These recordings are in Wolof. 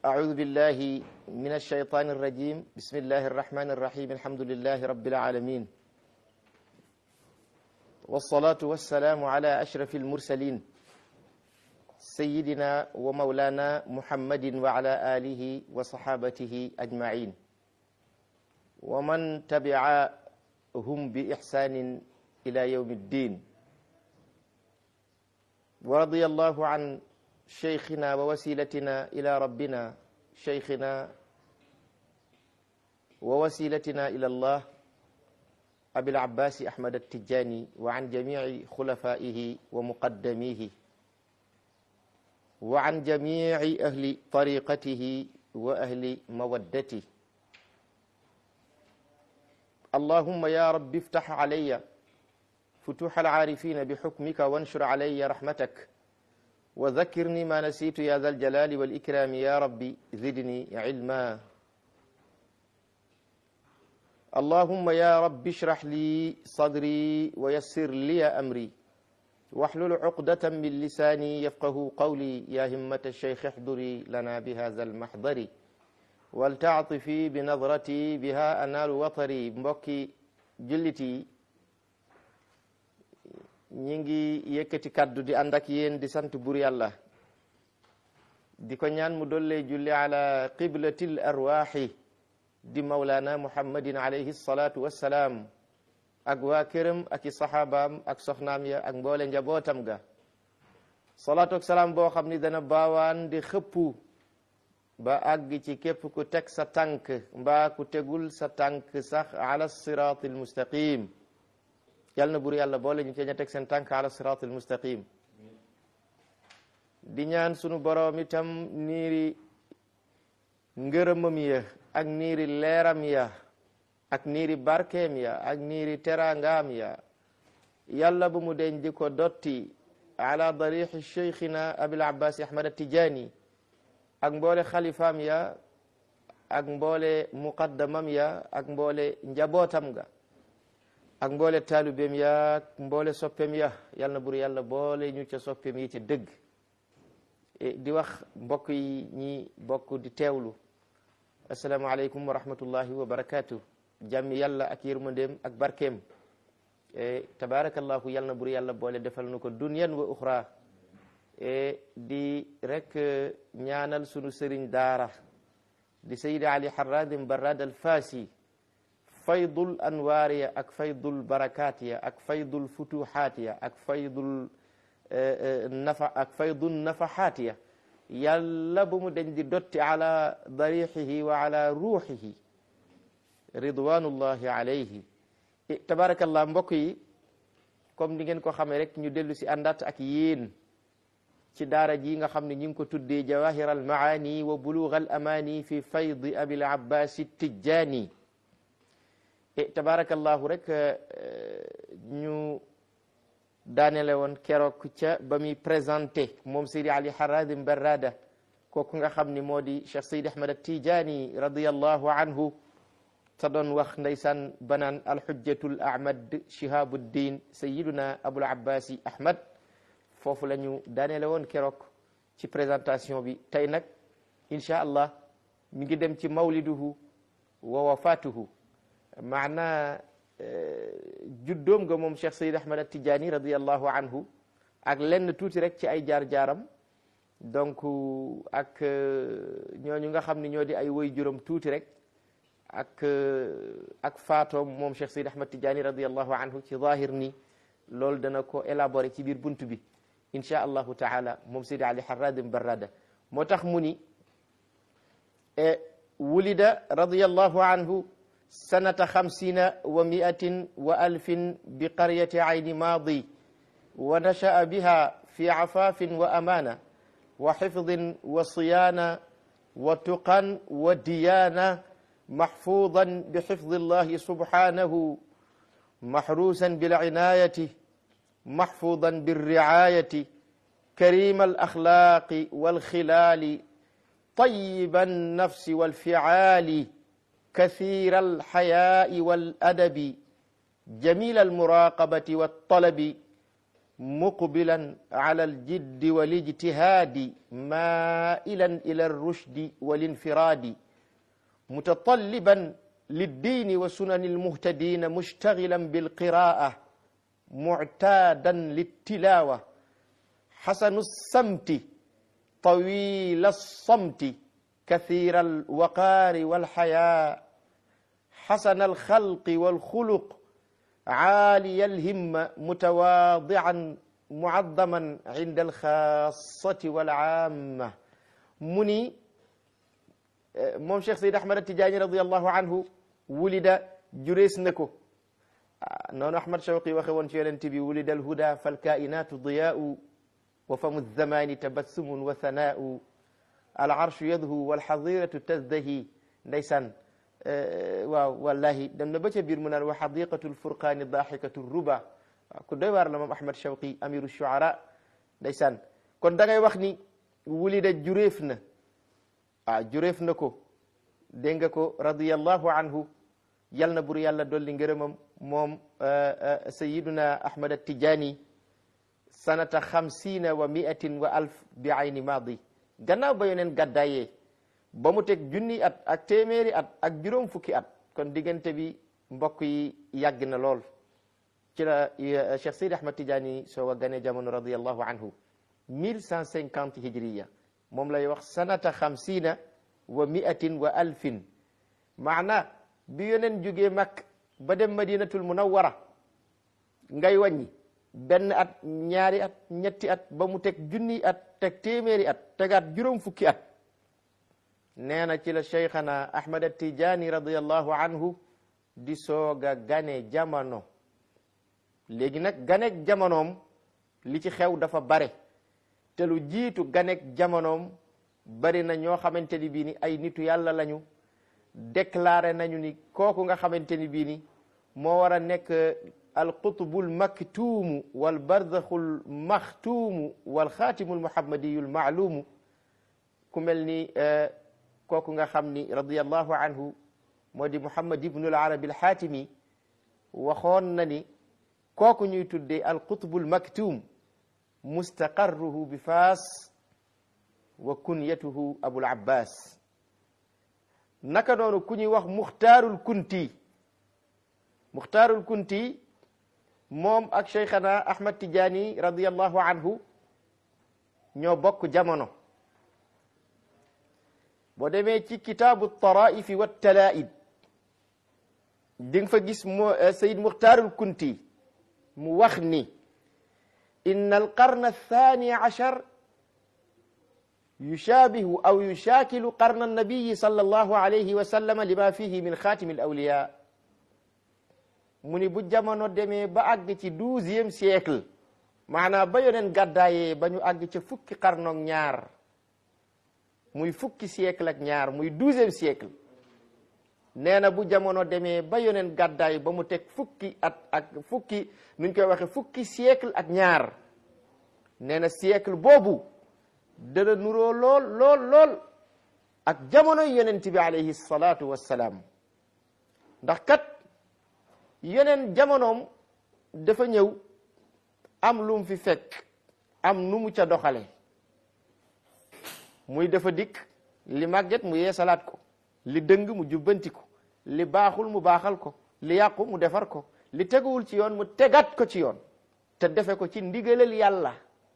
أعوذ بالله من الشيطان الرجيم بسم الله الرحمن الرحيم الحمد لله رب العالمين والصلاة والسلام على أشرف المرسلين سيدنا ومولانا محمد وعلى آله وصحابته أجمعين ومن تبعهم بإحسان إلى يوم الدين ورضي الله عن شيخنا ووسيلتنا إلى ربنا شيخنا ووسيلتنا إلى الله أبي العباس أحمد التجاني وعن جميع خلفائه ومقدميه وعن جميع أهل طريقته وأهل مودته اللهم يا رب افتح علي فتوح العارفين بحكمك وانشر علي رحمتك وذكرني ما نسيت يا ذا الجلال والإكرام يا ربي زدني علما اللهم يا رب اشرح لي صدري ويسر لي أمري واحلل عقدة من لساني يفقه قولي يا همة الشيخ احضري لنا بهذا المحضر ولتعطفي بنظرتي بها أنال وطري mbokki julliti ñi ngi yëkkati kaddu di ànd ak yéen di sant bur yàlla di ko ñaan mu dollee julli ala qiblatil arwaaxi di mawlaana muhammadin alayhi salaatu wassalaam ak waa këram ak i saxaabaam ak soxnaam ya ak mboole njabootam ga salaatu ak salaam boo xam ni dana baawaan di xëppu ba àgg ci képp ku teg sa tànk mbaa ku tegul sa tànk sax ala siraati almustaqim yal na bur yàlla boole ñu ci ña teg seen tànk ala siraati almustaqim di ñaan sunu boroom itam niiri ngërëmam ya ak niiri leeram ya ak niiri barkeem ya ak niiri teraangaam ya yàlla bu mu deñ di ko dotti ala darixi cheikhina abil abbas ahmad atijani ak mboole xalifaam ya ak mboole muqaddamam ya ak mboole njabootam ga ak mboole taalibeem ya ak mboole soppeem ya yal na bur yàlla boole ñu ca soppeem yi ci dëgg di wax mbokk yi ñi bokk di teewlu asalaamaaleykum wa rahmatullahi wa barakaatu jàmmi yàlla ak yërmandeem ak barkeem tabaarakallahu yal na bur yàlla boole defal nu ko dunyan wa uxra di rek ñaanal sunu sëriñ daara di sayid ali harradim barrad al faasi faydul anwaar ya ak faydul barakaat ya ak faydul futuhaat ya ak faydul nafa ak faydul nafahaat ya yàlla bu mu dañ di dotti ala darixihi wa ala ruuxihi ridwanullahi alayhi tabarakallah mbokk yi comme ni ngeen ko xamee rek ñu dellu si àndaat ak yéen ci daara ji nga xam ne ñu ngi ko tuddee jawahir al maani wa bulugh al amani fi faydi abil abbas tijjani e tabarakallahu rek ñu daanele woon keroog ca ba muy présenté moom Seydi Ali Haradim Barrada kooku nga xam ni moo di Cheikh Seydi Ahmad At-Tijani radiyallahu anhu ta doon wax ndeysaan banaan alxujjatul ahmad shihabuddin sayiduna abul abbasi ahmad foofu la ñu daanele woon keroog ci présentation bi tey nag incha allah mi ngi dem ci mawliduhu wa wafatuhu maana juddoom nga moom Cheikh Sayid Ahmad At-Tijani radiallahu anhu ak lenn tuuti rek ci ay jaar-jaaram donc ak ñooñu nga xam ne ñoo di ay woy juróom tuuti rek ak ak faatoom moom Cheikh Sayid Ahmad Tijani radiallahu anhu ci zahir ni loolu dana ko élaborer ci biir bunt bi insha allahu taala moom Seydi Ali Harradim Barrada moo tax mu ni wulida radiallahu anhu sanata xamsina wa miatin wa alfin bi qaryati ayni maadi wa nasha'a biha fi afaafin wa amaana wa xifdin wa siyaana wa tuqan wa diyaana maxfuudan bi xifdi allahi subhanahu maxruusan bilcinaayati محفوظا بالرعاية كريم الأخلاق والخلال طيب النفس والفعال كثير الحياء والأدب جميل المراقبة والطلب muqbilan ala aljiddi walijtihadi mailan ila alrushdi walinfiradi mutatalliban للدين وسنن المهتدين مشتغلا بالقراءة معتادا للتلاوة حسن السمت طويل الصمت كثير الوقار والحياء حسن الخلق والخلق عالي الهمة متواضعا معظما عند الخاصة والعامة مني moom Cheikh Seyd Ahmad Tijaani radiallahu anhu wulida jurees na ko noonu Ahmad Shawqi waxe woon ci yonent bi wulida alhuda falkainatu diyaau wa famu zamani tabassumun wa thanaau alarshu yadhu walxadiratu tazdahi ndeysaan waaw wallahi dem na ba ca biir mu naan wa xadiqatu lfurqaani daxikatu ruba waaw ku doy waar la moom Ahmad Shawqi amiru shuara ndeysaan kon da ngay wax ni wulida jureef na ah jureef na ko dégg nga ko radiyallahu anhu yal na bur yàlla dolli ngërëmam moom sayiduna ahmad attijaani sanata xamsina wa miatin wa alf bi ayni maadi gannaaw ba yoneen gàddaayee ba mu teg junni at ak téeméeri at ak juróom fukki at kon diggante bi mbokk yi yàgg na lool ci la cheikh sayid ahmad tijaani soo a gane jamono radiyallahu anhu mille cent cinquante hijriya moom lay wax sanata xamsina wa miatin wa alfin maana bi yoneen jógee mag ba dem madinatul munawwara ngay wàññi benn at ñaari at ñetti at ba mu teg junni at teg téeméeri at tegaat juróom fukki at nee na ci la cheikhana ahmad attijaani radiallahu anhu di sooga gane jamono léegi nag ganeeg jamonoom li ci xew dafa bare te lu jiitu ganek jamonoom bari na ñoo xamante ni bii ni ay nitu yàlla lañu déclaré nañu ni kooku nga xamante ni bii ni moo war a nekk alqutbul maktuumu wal barzaxul maxtuumu wal xaatimul muhammadiyul maaluumu ku mel ni kooku nga xam ni radiyallahu anhu moo di muhammad ibnul arabi alxaatimi waxoon na ni kooku ñuy tuddee alqutbul maktuum mustaqarruhu bi faas wa kunyatuhu abul abbas naka noonu ku ñuy wax muxtaarul kunti muxtaarul kunti moom ak cheikhana ahmad tijaani radiallahu anhu ñoo bokk jamono boo demee ci kitaabu taraifi wa talaid di nga fa gis mo sayid muxtaarul kunti mu wax ni إن القرن الثاني عشر يشابه أو يشاكل قرن النبي صلى الله عليه وسلم لما فيه من خاتم الأولياء mu ni bu jamono demee ba àgg ci douzième siècle maanaam ba yoneen gàddaayee ba ñu àgg ca fukki xarnoog ñaar muy fukki siècle ak ñaar muy douzième siècle nee na bu jamono demee ba yoneen gàddaay ba mu teg fukki at ak fukki nuñ koy waxe fukki siècle ak ñaar nee na siècle boobu dana nuroo lool lool lool ak jamonoy yonent bi alayhi salaatu wassalaam ndax kat yeneen jamonoom dafa ñëw am lu mu fi fekk am nu mu ca doxale muy dafa dikk li màgget mu yeesalaat ko li dëng mu jubbanti ko li baaxul mu baaxal ko li yàqu mu defar ko li teguwul ci yoon mu tegaat ko ci yoon te defe ko ci ndigalal yàlla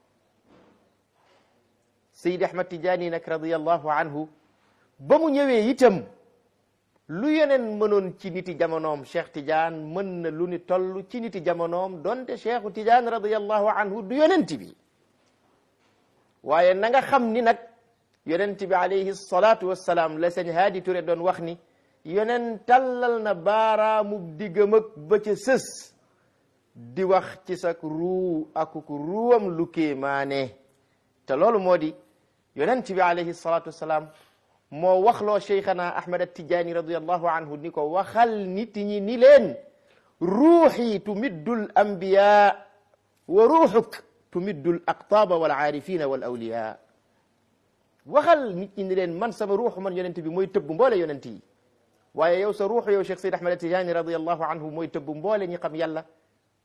Seydi Ahmad Tijaani nag radiyallahu anhu ba mu ñëwee itam lu yeneen mënoon ci niti jamonoom Cheikh Tidiane mën na lu ni toll ci niti jamonoom donte Cheikhu Tidiane radiyallahu anhu du yonent bi waaye na nga xam ni nag yonent bi alayhi salaatu wassalaam la sëñ Haadi Ture doon wax ni yoneen tallal na baaraamu diggam ak ba ca sës di wax ci sa ruu akuk ruwam lu kéemaane te loolu moo di yonent bi alayhi salaatu wassalaam moo waxloo cheikhana ahmad attijaani radiallahu anhu ni ko waxal nit ñi ni leen ruuxi tumiddul anbiya wa ruuxuk tumiddul aqtaaba wal aarifina wal awliya waxal nit ñi ni leen man sama ruuxu man yonent bi mooy tëbb mboole yonent yi waaye yow sa ruuxu yow cheikh sayd ahmad attijaani radiallahu anhu mooy tëbb mboole ñi xam yàlla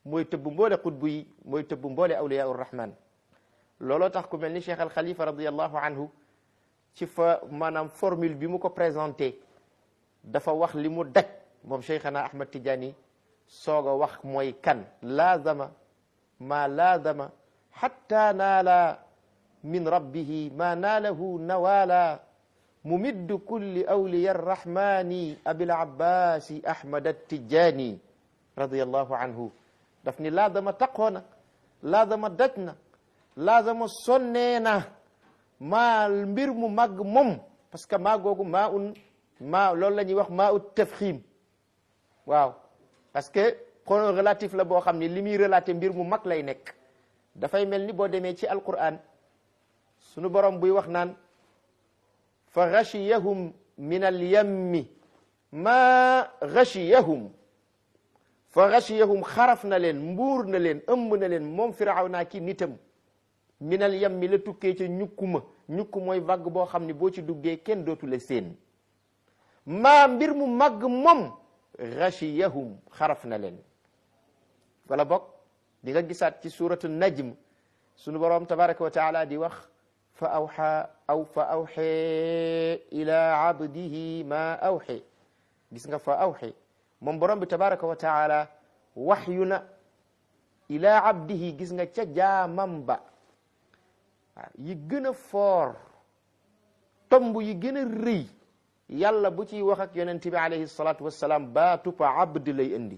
mooy tëbb mboole xutbu yi mooy tëbb mboole awliyaa urrahman looloo tax ku mel ni cheikh al xalifa radiallahu anhu ci fa maanaam formule bi mu ko présenté dafa wax li mu daj moom cheikhana ahmad tidiane soog a wax mooy kan laazama ma laazama xatta naala min rabbihi ma naalahu nawaala mumiddu kulli awliya arrahmani abil abbasi ahmad attijani radiallahu anhu daf ni laazama taqoona laazama daj na laazama sonnee na maa mbir mu màgg moom parce que maa googu maa un maa loolu la ñuy wax maa ut tafxiim waaw parce que pronom relatif la boo xam ne li muy relaté mbir mu mag lay nekk dafay mel ni boo demee ci alquran sunu borom buy wax naan fa gachiyahum min alyammi maa gachiyahum fa gachiyahum xaraf na leen mbuur na leen ëmb na leen moom firaw naa ki nitam min alyammi la tukkee ca ñukkuma ñukku mooy vague boo xam ne boo ci duggee kenn dootu la seen maa mbir mu màgg moom gachiyahum xaraf na leen wala bokk di nga gisaat ci suratu najm sunu boroom tabaraka wa taala di wax fa awxa aw fa awxe ila abdihi ma awxe gis nga fa awxe moom borom bi tabaraka wa taala waxyu na ila abdihi gis nga ca jaamam ba waaw yi gën a foor tomb yi gën a rëy yàlla bu ciy wax ak yonent bi alayhi salatu wassalaam baatu pa abd lay indi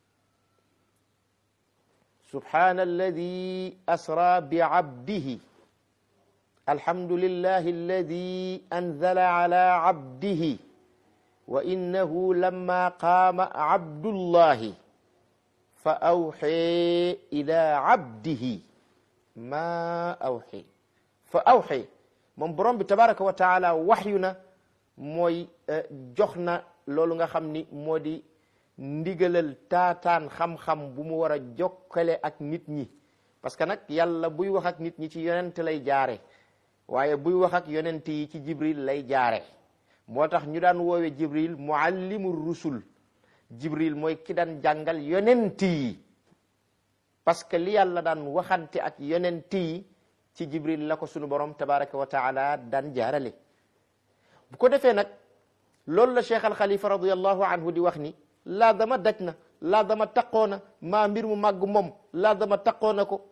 subhana alladi asra bi abdihi alhamdulillahi alladi anzala ala abdihi wa innahu lamma qaama abdullahi fa awxe ila abdihi ma awxe fa awxe moom borom bi tabaraka wa taala waxyu na mooy jox na loolu nga xam ni moo di ndigalal taataan xam-xam bu mu war a jokkale ak nit ñi parce que nag yàlla buy wax ak nit ñi ci yonent lay jaare waaye buy wax ak yonent yi ci jibril lay jaare moo tax ñu daan woowe jibril muallimu rusul jibril mooy ki daan jàngal yonent yi parce que li yàlla daan waxante ak yonent yi ci jibril la ko sunu borom tabaraka wa taala daan jaarale bu ko defee nag loolu la cheikh al xalifa radiallahu anhu di wax ni laa dama daj na laa dama taqoona maa mbir mu màgg moom laa dama taqoona ko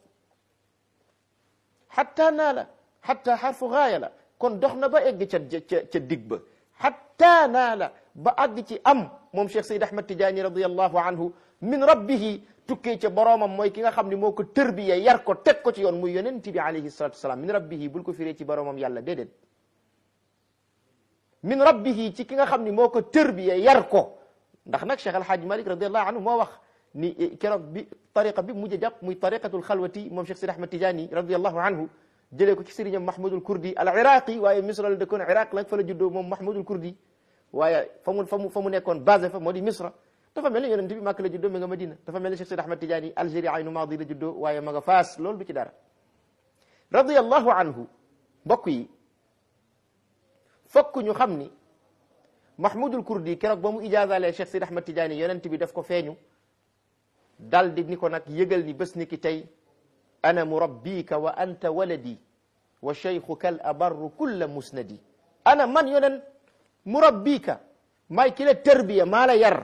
xatta naa la xatta xarfu gaaya la kon dox na ba egg ca ca ca dig ba xatta naa la ba àgg ci am moom cheikh sayd ahmad tijaani radiallahu anhu min rabbihi tukkee ca boroomam mooy ki nga xam ne moo ko tërbiya yar ko teg ko ci yoon muy yonent bi alayhi salatu wasalaam min rabbihi bul ko firee ci boroomam yàlla déedéet min rabbihi ci ki nga xam ni moo ko tërbiya yar ko ndax nag cheikh alhaaj malik radiallahu anhu moo wax ni keroog bi tariqa bi mujj a jàpp muy tariqatul xalwati moom cheikh sayd ahmad tijaani radiallahu anhu jëlee ko ci sëriñam mahmudul kurdi al iraqi waaye misra la dëkkoon iraq la fa la juddoo moom mahmudul kurdi waaye fa mu fa mu fa mu nekkoon basé fa moo di misra dafa mel ni yonent bi màkk la juddoo mi nga madina dafa mel ni cheikh sayd ahmad tijaani algérie aynu maadi la juddoo waaye ma nga faas loolu du ci dara radiallahu anhu mbokk yi fokk ñu xam ni mahmudul kurdi keroog ba mu ijaazalee cheikh sayd ahmad tijaani yonent bi daf ko feeñu dal di ni ko nag yëgal ni bés ni ki tey ana murabbika wa anta waladi wa cheikhuka al abarru kulla musnadi ana man yonen murabbika maay ki la tarbiya maa la yar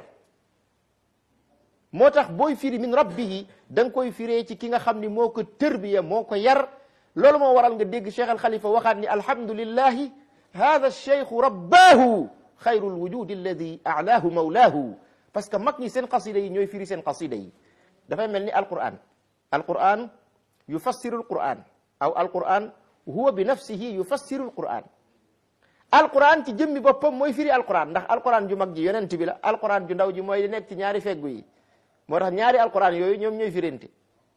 moo tax booy firi min rabbihi da nga koy firee ci ki nga xam ni moo ko tarbiya moo ko yar loolu moo waral nga dégg cheikh al xalifa waxaat ni alhamdulillahi hada cheikhu rabbaahu xayru lwujudi alladi alaahu mawlaahu parce que mag ñi seen qasida yi ñooy firi seen qasida yi dafay mel ni alquran alquran yufassiru alquran aw alquran huwa bi nafsihi yufassiru alquran alquran ci jëmmi boppam mooy firi alquran ndax alquran ju mag ji yonent bi la alquran ju ndaw ji mooy di nekk ci ñaari feggu yi moo tax ñaari alquran yooyu ñoom ñooy firinte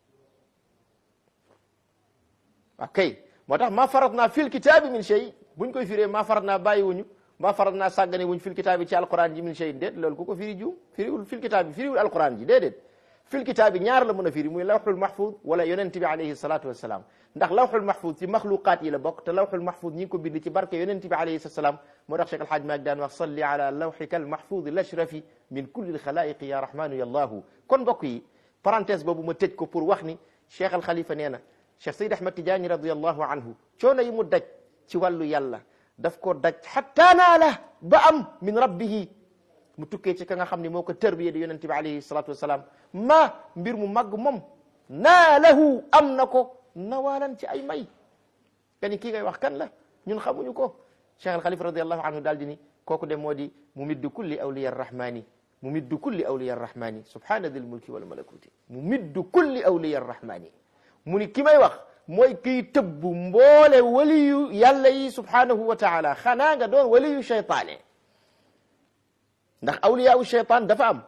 ok moo tax ma farat naa fil kitaabi min shay buñ koy firee ma farat naa bàyyi wuñu ma farat naa sàggane wuñ fil kitaabi ci alquran ji min shay déet loolu ku ko firi juum firiwul fil kitaabi firiwul alquran ji déedéet fil kitaabi ñaar la mën a firi muy lawxul mahfud wala yonent bi alayhi salatu wassalam ndax lawxul mahfud ci maxluqaat yi la bokk te lawxul mahfud ñi ngi ko bind ci barke yonent bi alayhi salatu wassalam moo tax Cheikh Alhaaj Maalik daan wax salli ala lawxika almahfud lashrafi min kulli alxalaiqi ya rahmanu ya allahu kon mbokk yi parenthèse boobu ma tëj ko pour wax ni cheikh al xalifa nee na cheikh Seyd Ahmad Tijaani radiallahu anhu coono yi mu daj ci wàllu yàlla daf ko daj xatta naala ba am min rabbihi mu tukkee ci ka nga xam ne moo ko tërbiye di yonente bi alayhi salatu wasalaam ma mbir mu màgg moom naalahu am na ko nawaalan ci ay may kani kii ngay wax kan la ñun xamuñu ko cheikh al xalifa radiallahu anhu daal di ni kooku de moo di mu middu kulli awliya arrahmani mu middu kulli awliya arrahmani subhana dil mulki wal malakuti mu middu kulli awliya arrahmani mu ni ki may wax mooy kiy tëbb mboole waliyu yàlla yi subhanahu wa taala xanaa nga doon waliyu cheytaane ndax awliyaa cheytaan dafa am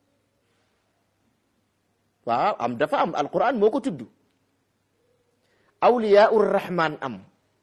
waaw am dafa am alquran moo ko tudd awliyaa rahman am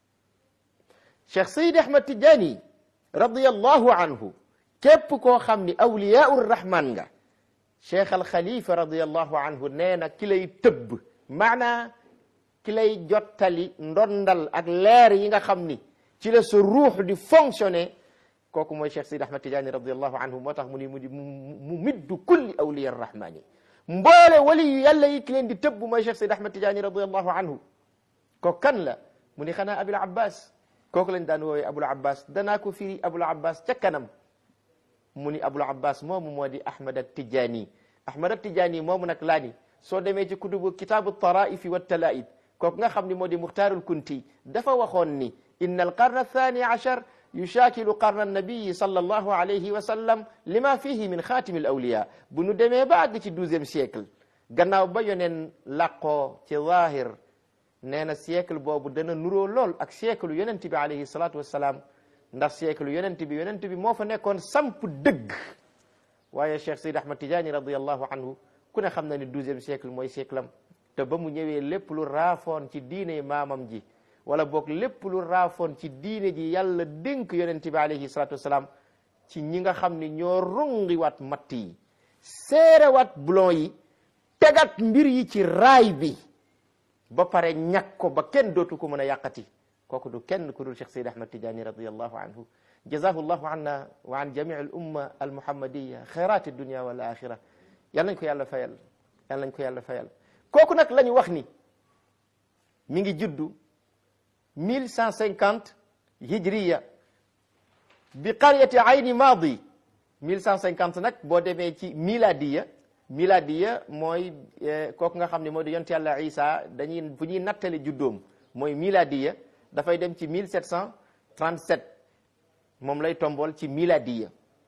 cheikh sayid ahmad tijaani radiallahu anhu képp koo xam ni awliyaa rahman nga cheikh al xalifa radiallahu anhu nee na ki lay tëbb maanaa ki lay jottali ndondal ak leer yi nga xam ni ci la sa ruux di fonctionner kooku mooy cheikh sayid ahmad tijaani radiallahu anhu moo tax mu ni mu di mu middu kulli awliya rahmani mboole wali yu yàlla yi ki leen di tëbb mooy cheikh sayid ahmad tijaani radiallahu anhu kooku kan la mu ni xanaa abul abbas kooku lañ daan woowee abul abbas danaa ko firi abul abbas ca kanam mu ni abul abbas moomu moo di ahmad at tijaani ahmad at tijaani moomu nag laa ni soo demee ci kutubu kitaabu taraifi wa talaid kooku nga xam ni moo di muxtaarul kunti dafa waxoon ni inna alqarna athani achar yushakilu qarna annabiyi sallallahu alayhi wa sallam lima fihi min xaatimi al awliya bu nu demee ba àgg ci douzième siècle gannaaw ba yoneen làqoo ci zahir nee na siècle boobu dana nuroo lool ak siècle yonent bi alayhi salatu wassalaam ndax siècle yonent bi yonent bi moo fa nekkoon samp dëgg waaye cheikh sayd ahmad tijaani radiallahu anhu ku ne xam na ni douzième siècle mooy siècle am te ba mu ñëwee lépp lu raafoon ci diine maamam ji wala boog lépp lu raafoon ci diine ji yàlla dénk yonent bi alayhi salatu wasalaam ci ñi nga xam ni ñoo rungiwaat matt yi seerewaat bulon yi tegat mbir yi ci raay bi ba pare ñàkk ko ba kenn dootu ko mën a yàqati kooku du kenn ku dul Cheikh Seyd Ahmad Tijaani radiallahu anhu jazahu llahu anna wa an jamii al umma al muhammadiya xayraati dunia wal axira yal nañ ko yàlla fayal yal nañ ko yàlla fayal kooku nag la ñu wax ni mi ngi juddu mille cent cinquante hijriya bi qaryati ayni maadi mille cent cinquante nag boo demee ci miladiya miladiya mooy kooku nga xam ne moo di yonent yàlla isa dañuy bu ñuy nattale juddoom mooy miladiya dafay dem ci mille sept cent trente sept moom lay tombool ci miladiya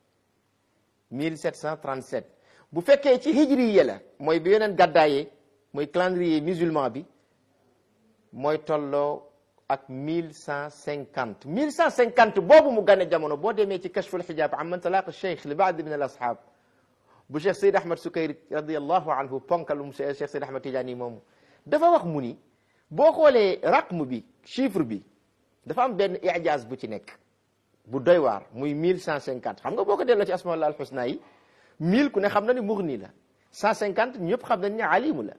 mille sept cent trente sept bu fekkee ci hijriya la mooy bi yeneen gàddaayee mooy calendrier musulman bi mooy tolloo ak mille cent cinquante mille cent cinquante boobu mu gane jamono boo demee ci kashful xijaab am man talaqa cheikh li baad min al ashab bu cheikh Seyd Ahmad Sukayri radiallahu anhu ponkalum cheikh Seyd Ahmad Tijaani moomu dafa wax mu ni boo xoolee raqm bi chiffre bi dafa am benn ijaaz bu ci nekk bu doy waar muy mille cent cinquante xam nga boo ko delloo ci asmaullah al husna yi mille ku ne xam na ni mughni la cent cinquante ñëpp xam nañ ne alimu la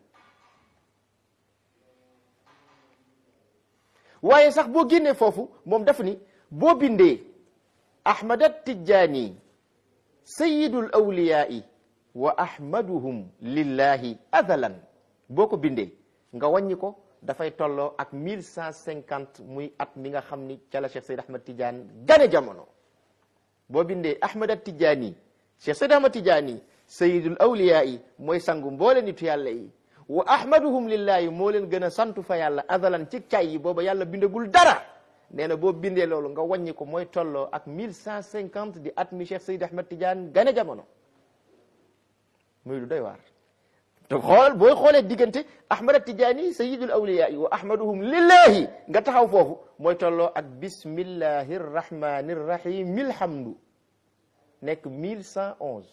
waaye sax boo génnee foofu moom daf ni boo bindee ahmad at-tijani sayidul awliyai wa ahmaduhum lillahi azalan boo ko bindee nga wàññi ko dafay tolloo ak mille cent cinquante muy at mi nga xam ni ca la Cheikh Seyd Ahmad Tidiane gane jamono boo bindee ahmad at-tijani Cheikh Seyd Ahmad Tidiane sayidul awliyai mooy sangu mboole nitu yàlla yi wa ahmaduhum lillahi moo leen gën a santu fa yàlla azalan ci cay yi booba yàlla bindagul dara nee na boo bindee loolu nga wàññi ko mooy tolloo ak mille cent cinquante di at mi Cheikh Seyd Ahmad Tidiane gane jamono muy lu doy waar te xool booy xoolee diggante Ahmad Tidiane sayyidul awliya wa ahmaduhum lillahi nga taxaw foofu mooy tolloo ak bismillahi rrahmani rrahim milhamdu nekk mille cent onze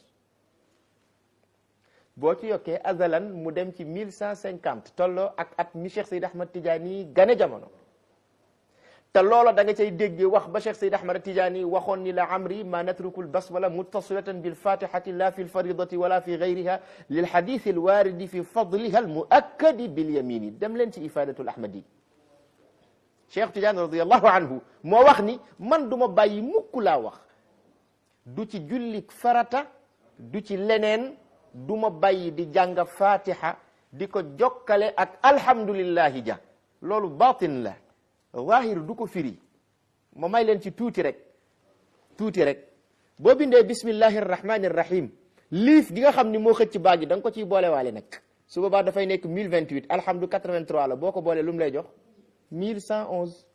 boo ci yokkee azalan mu dem ci mille cent cinquante tolloo ak at mi Cheikh Seyd Ahmad Tidiane gane jamono te loola da nga cay déggee wax ba Cheikh Seyd Ahmad Tidiane waxoon ni la amri ma natruku lbasmala muttasilatan bilfatihati la fi lfaridati wala fi gayriha lilhadithi alwaridi fi fadliha almuakkadi bilyamini dem leen ci ifadatul ahmadi Cheikh Tidiane radiallahu anhu moo wax ni man du ma bàyyi mukk laa wax du ci jullik farata du ci leneen du ma bàyyi di jàng fatiha di ko jokkale ak alhamdulillahi ja loolu batin la zahir du ko firi ma may leen ci tuuti rek tuuti rek boo bindee bismillahi arrahmani arrahim liif gi nga xam ni moo xëcc baag yi da nga ko ciy boole waale nag su boobaa dafay nekk 1028 alhamdu 83 la boo ko boolee lu mu lay jox 1111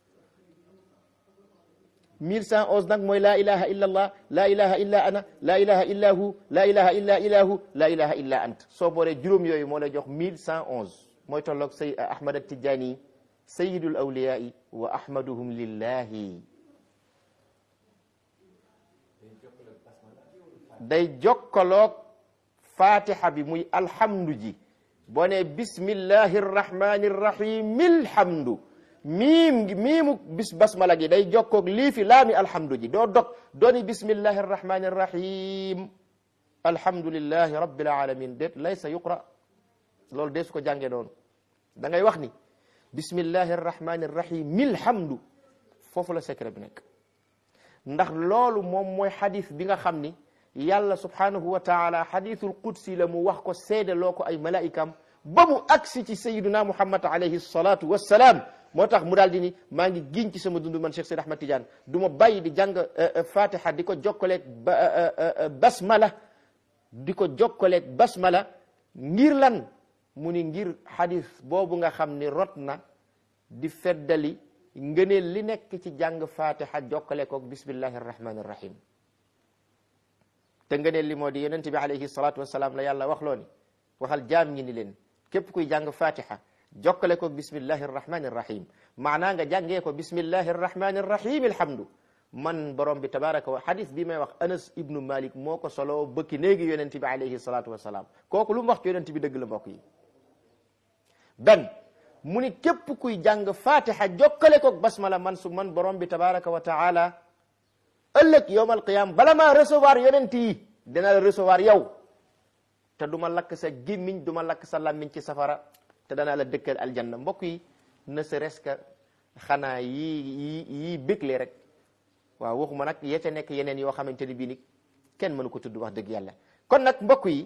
1111 nag mooy laa ilaha illa allah laa ilaha illa ana laa ilaha illa hu laa ilaha illa ilahu laa ilaha illa ant soo boolee juróom yooyu moo lay jox 1111 mooy tolloog say ahmad atijani sayidul awliyai wa ahmaduhum lillahi day jokkaloog fatiha bi muy alhamdu ji boo ne bismillahi rrahmani rrahim ilhamdu miim gi miimu bis basmala gi day jokkoog lii fi laami alhamdu ji doo dog dooni bismillahi rrahmani rrahim alhamdulillahi rabbil alamin déet laysa yuqra loolu dee su ko jàngee noonu da ngay wax ni bismillahi rrahmani rrahim ilhamdu foofu la secret bi nekk ndax loolu moom mooy xadis bi nga xam ni yàlla subhanahu wa taala xadithul qudsi la mu wax ko seede loo ko ay malaikam ba mu agsi ci sayiduna muhammad alayhi salatu wassalaam moo tax mu daal di ni maa ngi giñ ci sama dund man Cheikh Seydi Ahmad Tidiane du ma bàyyi di jàng fatiha di ko jokkaleeg basmala di ko jokkaleeg basmala ngir lan mu ni ngir xadis boobu nga xam ni rot na di feddali ngëneel li nekk ci jàng fatiha jokkale koog bismillahi arrahmani arrahim te ngëneel li moo di yonent bi alayhi salatu wasalaam la yàlla wax loo ni waxal jaam ñi ni leen képp kuy jàng fatiha jokkale ko bismillahi arrahmani arrahim maanaa nga jàngee ko bismillahi arrahmani arrahim alhamdu man borom bi tabaraka wa hadith bi may wax anas ibnu malik moo ko solo bëkki néegi yonent bi alayhi salatu wasalaam kooku lu mu wax ci yonent bi dëgg la mbokk yi benn mu ni képp kuy jàng fatiha jokkale ko basmala man su man borom bi tabaraka wa taala ëllëg yowm alqiyama bala maa recevoir yonent yi dina la recevoir yow te du ma lakk sa gémmiñ du ma lakk sa làmmiñ ci safara te danaa la dëkkal aljanna mbokk yi ne serait-ce que xanaa yii yii yii bégle rek waaw waxuma nag ya ca nekk yeneen yoo xamante ni bii ni kenn mënu ko tudd wax dëgg yàlla kon nag mbokk yi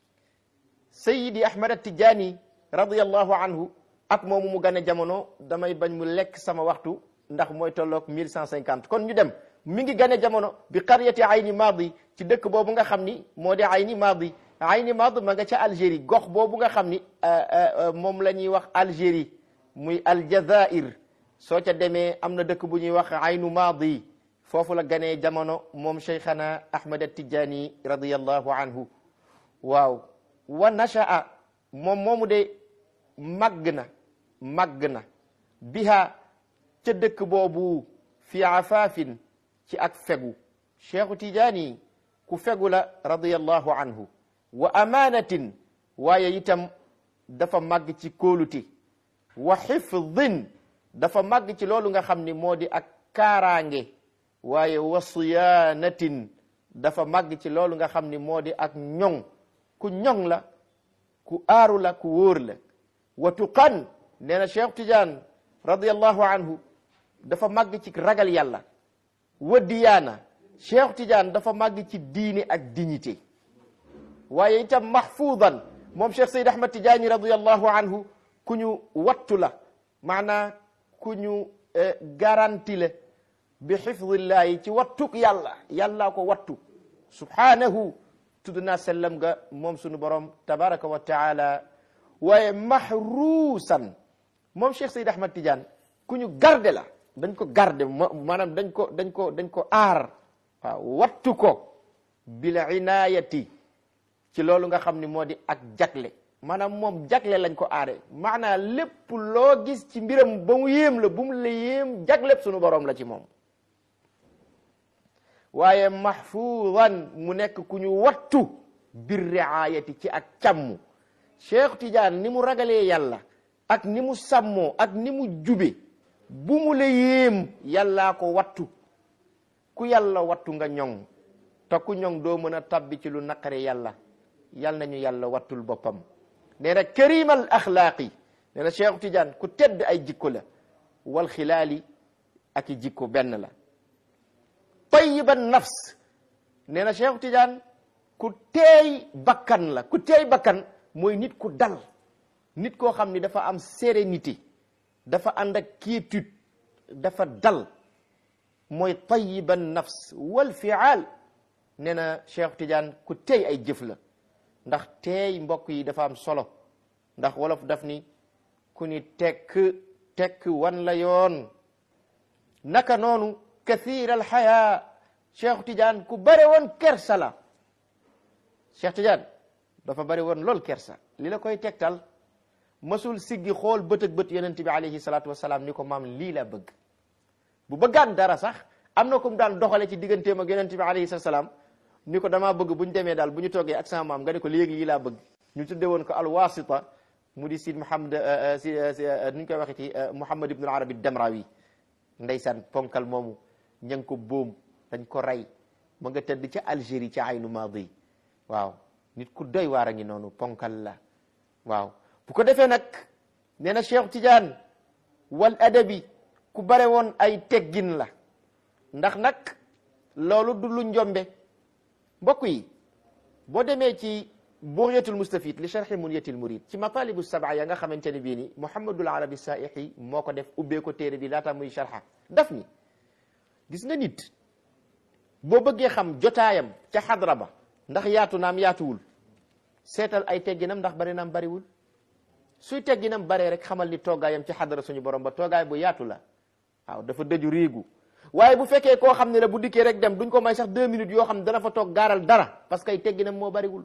sayidi ahmad atijani radiallahu anhu at moomu mu gane jamono damay bañ mu lekk sama waxtu ndax mooy tolloog 1150 kon ñu dem mi ngi gane jamono bi qaryati ayni maadi ci dëkk boobu nga xam ni moo di ayni maadi ayni maadi ma nga ca Algérie gox boobu nga xam ni moom la ñuy wax Algérie muy aljazair soo ca demee am na dëkk bu ñuy wax aynu maadi foofu la ganee jamono moom cheikhana ahmad atijani radiallahu anhu waaw wa nasha'a moom moomu de màgg na màgg na biha ca dëkk boobu fi afaafin ci ak fegu cheikhu tijaani ku fegu la radiallahu anhu wa amanatin waaye itam dafa màgg ci kóolute wa xifdin dafa màgg ci loolu nga xam ni moo di ak kaaraange waaye wa siyaanatin dafa màgg ci loolu nga xam ni moo di ak ñoŋ ku ñoŋ la ku aaru la ku wóor la wa tuqan nee na cheikh tidiane radiallahu anhu dafa màgg ci ragal yàlla wa diyaana cheikh tidiane dafa màgg ci diine ak dignité waaye itam mahfuudan moom cheikh sayd ahmad tidiani radiallahu anhu ku ñu wattu la maanaa ku ñu garanti la bi xifdillahi ci wattuk yàlla yàllaa ko wattu subhanahu tudd naa sellam ga moom sunu borom tabaraka wa taala waaye mahruusan moom cheikh sayd ahmad tidiane ku ñu garde la dañ ko garde maanaam dañ ko dañ ko dañ ko aar waaw wattu ko bil inayati ci loolu nga xam ni moo di ak jagle maanaam moom jagle lañ ko aare maanaam lépp loo gis ci mbiram ba mu yéem la bu mu la yéem jagleb sunu borom la ci moom waaye mahfuudan mu nekk ku ñu wattu bir riayati ci ak càmm Cheikh Tidiane ni mu ragalee yàlla ak ni mu sàmmoo ak ni mu jube bu mu la yéem yàllaa ko wattu ku yàlla wattu nga ñoŋ te ku ñoŋ doo mën a tabbi ci lu naqare yàlla yal nañu yàlla wattul boppam nee na karimal axlaaqi nee na Cheikh Tidiane ku tedd ay jikko la wal xilaali ak i jikko benn la tayiban nafs nee na Cheikh Tidiane ku teey bakkan la ku teey bakkan mooy nit ku dal nit koo xam ni dafa am sérénité dafa ànd ak quiétude dafa dal mooy tayiban nafs wal fial nee na Cheikh Tidiane ku teey ay jëf la ndax teey mbokk yi dafa am solo ndax wolof daf ni ku ni tekk tekk wan la yoon naka noonu kathir al xaya Cheikh Tidiane ku bare woon kersa la Cheikh Tidiane dafa bare woon lool kersa li la koy tegtal masul siggi xool bët ak bët yonent bi alayhi salaatu wasalaam ni ko maam lii la bëgg bu bëggaan dara sax am na ko mu daan doxale ci digganteem ak yonent bi alayhi salaam ni ko damaa bëgg bu ñu demee daal bu ñu toogee ak sama maam nga ne ko léegi lii laa bëgg ñu tudde woon ko alwasita mu di sid Muhammad si nu ñu koy waxee ci Muhammad ibn al-Arabi Damrawi ndeysaan ponkal moomu ña ngi ko boom dañ ko rey ma nga tëdd ca Algérie ca aynu maadi waaw nit ku doy waar a ngi noonu ponkal la waaw bu ko defee nag nee na Cheikh Tidiane wal adabi ku bare woon ay teggin la ndax nag loolu du lu njombe mbokk yi boo demee ci bughyatul mustafid li sharhi munyatil murid ci matalibu sab'a ya nga xamante ne bii ni Muhammadul Arabi Saihi moo ko def ubbee ko téere bi laata muy sharha daf ni gis nga nit boo bëggee xam jotaayam ca xadra ba ndax yaatu naam yaatuwul seetal ay tegginam ndax bari naam bariwul suy tegginam baree rek xamal ni toogaayam ci xadra suñu borom ba toogaay bu yaatu la waaw dafa dëju riigu waaye bu fekkee koo xam ne la bu dikkee rek dem duñ ko may sax deux minutes yoo xam ne dana fa toog gaaral dara parce que ay tegginam moo bariwul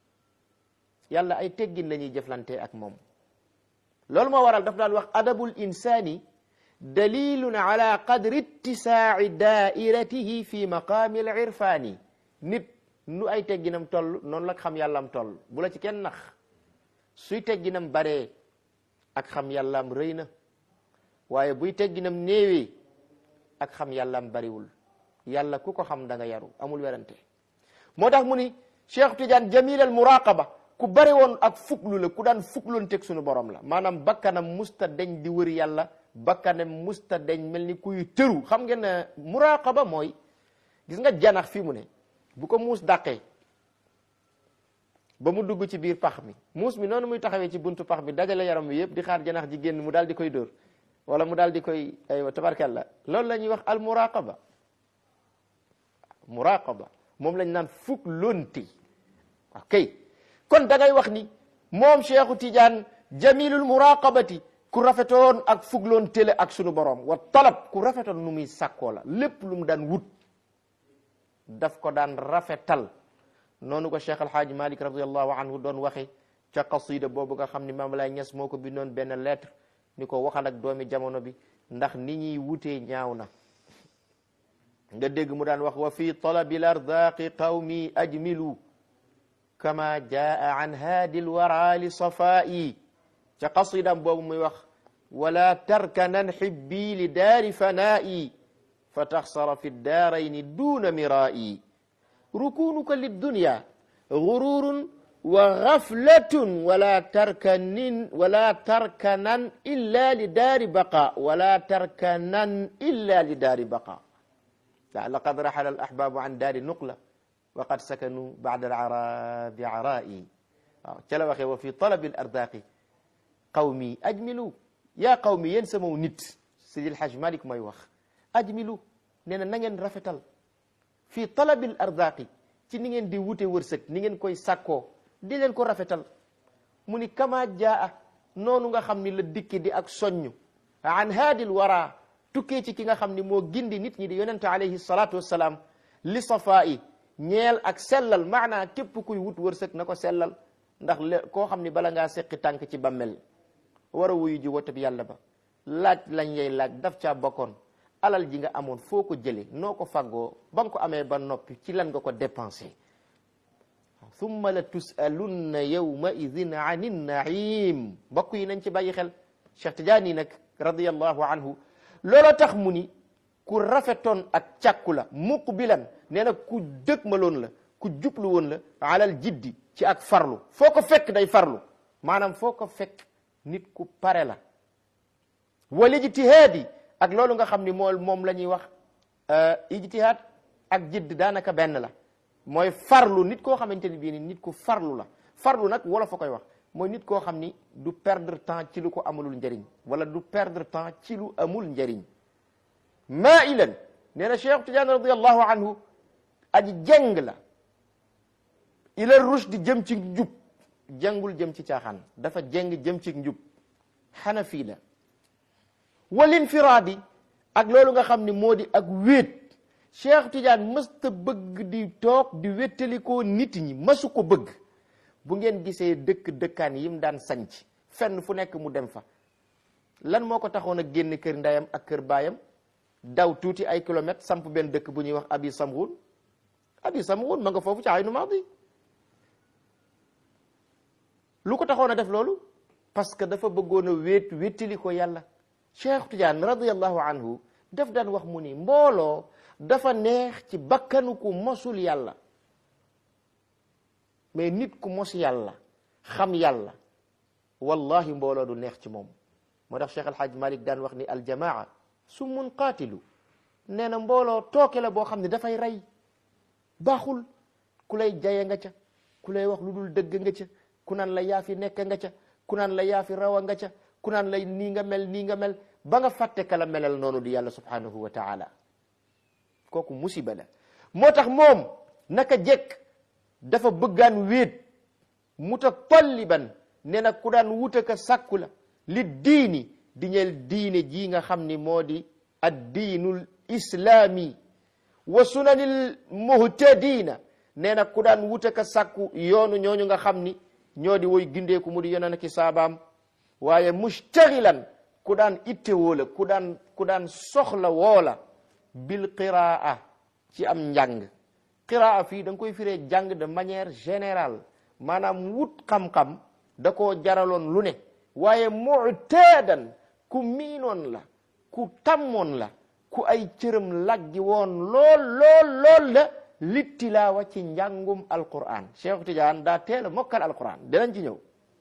yàlla ay teggin la ñuy jëflante ak moom loolu moo waral daf daan wax adabul insani dalilun ala qadri ittisaai daairatihi fi maqaami al irfani nit nu ay tegginam toll noonu la xam yàllaam toll bu la ci kenn nax suy tegginam baree ak xam yàllaam rëy na waaye buy tegginam néewee ak xam yàllaam bariwul yàlla ku ko xam da nga yaru amul werante moo tax mu ni Cheikh Tidiane jamil al muraqaba ku bari woon ak fuklu la ku daan fukloon teg suñu borom la maanaam bakkanam musta deñ di wër yàlla bakkanam musta deñ mel ni kuy tëru xam ngeen ne muraqaba mooy gis nga janax fii mu ne bu ko muus dàqee ba mu dugg ci biir pax mi muus mi noonu muy taxawee ci buntu pax mi dajale yaram wi yëpp di xaar janax ji génn mu daal di koy dóor wala mu daal di koy aywa tabarkalla loolu la ñuy wax al muraqaba muraqaba moom lañ naan fukk lonti ok kon da ngay wax ni moom Cheikhu Tidiane jamilul muraqabati ku rafetoon ak fugloon télé ak sunu borom wa talab ku rafetoon nu muy sàkkoo la lépp lu mu daan wut daf ko daan rafetal noonu ko Cheikh Alhaaji Malik radiallahu anhu doon waxe ca qasida boobu nga xam ni Maam Laay Ñas moo ko bindoon benn lettre ni ko waxal ak doomi jamono bi ndax ni ñuy wutee ñaaw na nga dégg mu daan wax wa fi talabil ardaqi qawmi ajmilu kama jaa an haadi lwara li safaa'i ca qasidam boobu muy wax wala tarkanan xibbi li daari fanaa'i fa taxsara fi daarayni duuna miraa'i rukunuka liddunya gururun wa gaflatun wala tarkanin wala tarkanan illa li daari baqa wala tarkanan illa li daari baqa laqad raxala al ahbaabu an daari nuqla wa qad sakanu bada al arabi araa'i waaw ca la waxee wa fi talabi al ardaqi qawmi ajmilu yaa qawmi yéen samaw nit Sidil Hajj Malik mooy wax ajmilu nee na na ngeen rafetal fii talabil ardaqi ci ni ngeen di wute wërsëg ni ngeen koy sàkkoo di leen ko rafetal mu ni kama jaa noonu nga xam ni la dikki di ak soññ an haadil wara tukkee ci ki nga xam ni moo gindi nit ñi di yonente alayhi salatu wassalaam li safaa'i ñeel ak sellal maanaa képp kuy wut wërsëg na ko sellal ndax le koo xam ni bala ngaa seqi tànk ci bammel war a wuyu ji wote bi yàlla ba laaj lañ yey laaj daf caa bokkoon alal ji nga amoon foo ko jëlee noo ko faggoo ba nga ko amee ba noppi ci lan nga ko dépensé thumma la tusalunna yawma idin an innaim mbokk yi nañ ci bàyyi xel Cheikh Tidiane nag radiallahu anhu loola tax mu ni ku rafetoon ak càkku la muqbilan nee na ku dëgmaloon la ku jublu woon la alal jiddi ci ak farlu foo ko fekk day farlu maanaam foo ko fekk nit ku pare la wal ijtihaadi ak loolu nga xam ni moom moom la ñuy wax ijtihaad ak jidd daanaka benn la mooy farlu nit koo xamante ni bii ni nit ku farlu la farlu nag wala fa koy wax mooy nit koo xam ni du perdre temps ci lu ko amalul njëriñ wala du perdre temps ci lu amul njëriñ maa ilan nee na Cheikh Tidiane radiallahu anhu aji jeng la ila rushd jëm ci njub jengul jëm ci caaxaan dafa jeng jëm ci njub xanafi la wal infiraadi ak loolu nga xam ni moo di ak wéet Cheikh Tidiane mësta bëgg di toog di wéttalikoo nit ñi mësu ko bëgg bu ngeen gisee dëkk dëkkaan yim daan sanc fenn fu nekk mu dem fa lan moo ko taxoon a génn kër ndeyam ak kër baayam daw tuuti ay kilomètres samp benn dëkk bu ñuy wax abi samghun abi samghun ma nga foofu ci aynu maadi lu ko taxoon a def loolu parce que dafa bëggoon a wéet wéttali ko yàlla Cheikh Tidiane radiallahu anhu daf daan wax mu ni mbooloo dafa neex ci bakkanu ku mosul yàlla mais nit ku mos yàlla xam yàlla wallahi mbooloo du neex ci moom moo tax Cheikh Alhaaj Malik daan wax ni aljamaa summun qaatilu nee na mbooloo tooke la boo xam ne dafay rey baaxul ku lay jaye nga ca ku lay wax lu dul dëgg nga ca ku naan la yaa fi nekk nga ca ku naan la yaa fi rawa nga ca ku naan la nii nga mel nii nga mel ba nga fàtte ka la melal noonu di yàlla subhanahu wa taala kooku musiba la moo tax moom naka jekk dafa bëggaan wéet mutatalliban nee na ku daan wuta ka sàkku la li diini di ñeel diine ji nga xam ni moo di addiinul islaami wa sunanil muhtadina nee na ku daan wuta ka sàkku yoonu ñooñu nga xam ni ñoo di woy gindeeku mu di yonent ki saabaam waaye mustaxilan ku daan itte woola ku daan ku daan soxla woola bil qiraa ci am njàng qiraa fii da nga koy firee jàng de manière générale maanaam wut xam-xam da koo jaraloon lu ne waaye mu'tadan ku miinoon la ku tammoon la ku ay cëram laggi woon lool lool lool la li tilaawa ci njàngum alquran Cheikh Tidiane daa teel a mokkal alquran dinañ ci ñëw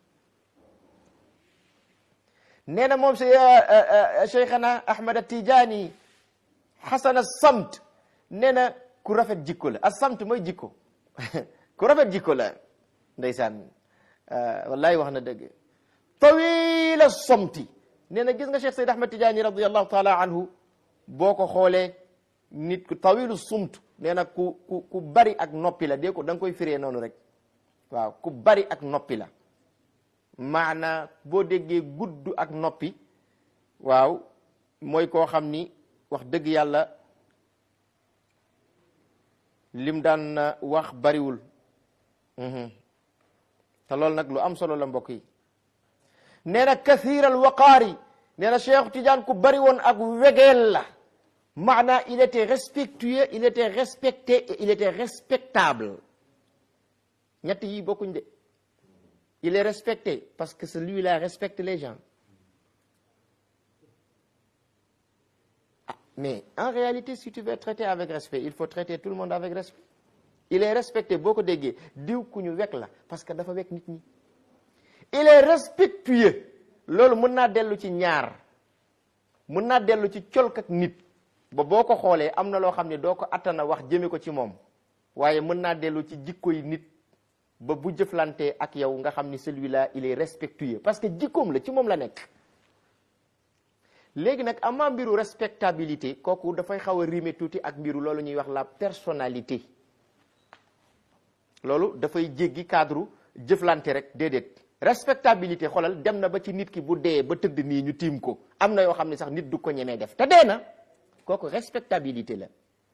nee na moom si cheikhana ahmad tijaani xasana samt nee na ku rafet jikko la a samt mooy jikko ku rafet jikko la ndeysaan wallahi wax na dëgg tawila somti nee na gis nga cheikh sayd ahmad tijaani radiallahu taala anhu boo ko xoolee nit ku tawilu sumt nee na ku ku ku bari ak noppi la dee ko da nga koy firee noonu rek waaw ku bari ak noppi la maana boo déggee gudd ak noppi waaw mooy koo xam ni wax dëgg yàlla lim daan wax bariwul te loolu nag lu am solo la mbokk yi nee na kathir al waqaari nee na Cheikh Tidiane ku bari woon ak wegeel la maana il était respectueux il était respecté et il était respectable ñett yi bokkuñ de il est respecté parce que celui-là respecte les gens ah, mais en réalité si tu veux traiter avec respect il faut traiter tout le monde avec respect il est respecté boo ko déggee diw ku ñu wekk la parce que dafa wekk nit ñi il est respectueux loolu mën naa dellu ci ñaar mën naa dellu ci colk ak nit ba boo ko xoolee am na loo xam ne doo ko attana wax jëme ko ci moom waaye mën naa dellu ci jikko yi nit ba bu jëflantee ak yow nga xam ni celui-là il est respectueux parce que jikkoom la ci moom la nekk léegi nag amaa mbiru respectabilité kooku dafay xaw a rimer tuuti ak mbiru loolu ñuy wax la personnalité loolu dafay jéggi cadre jëflante rek déedéet respectabilité xoolal dem na ba ci nit ki bu dee ba tëdd nii ñu tiim ko am na yoo xam ne sax nit du ko ñemee def te dee na kooku respectabilité la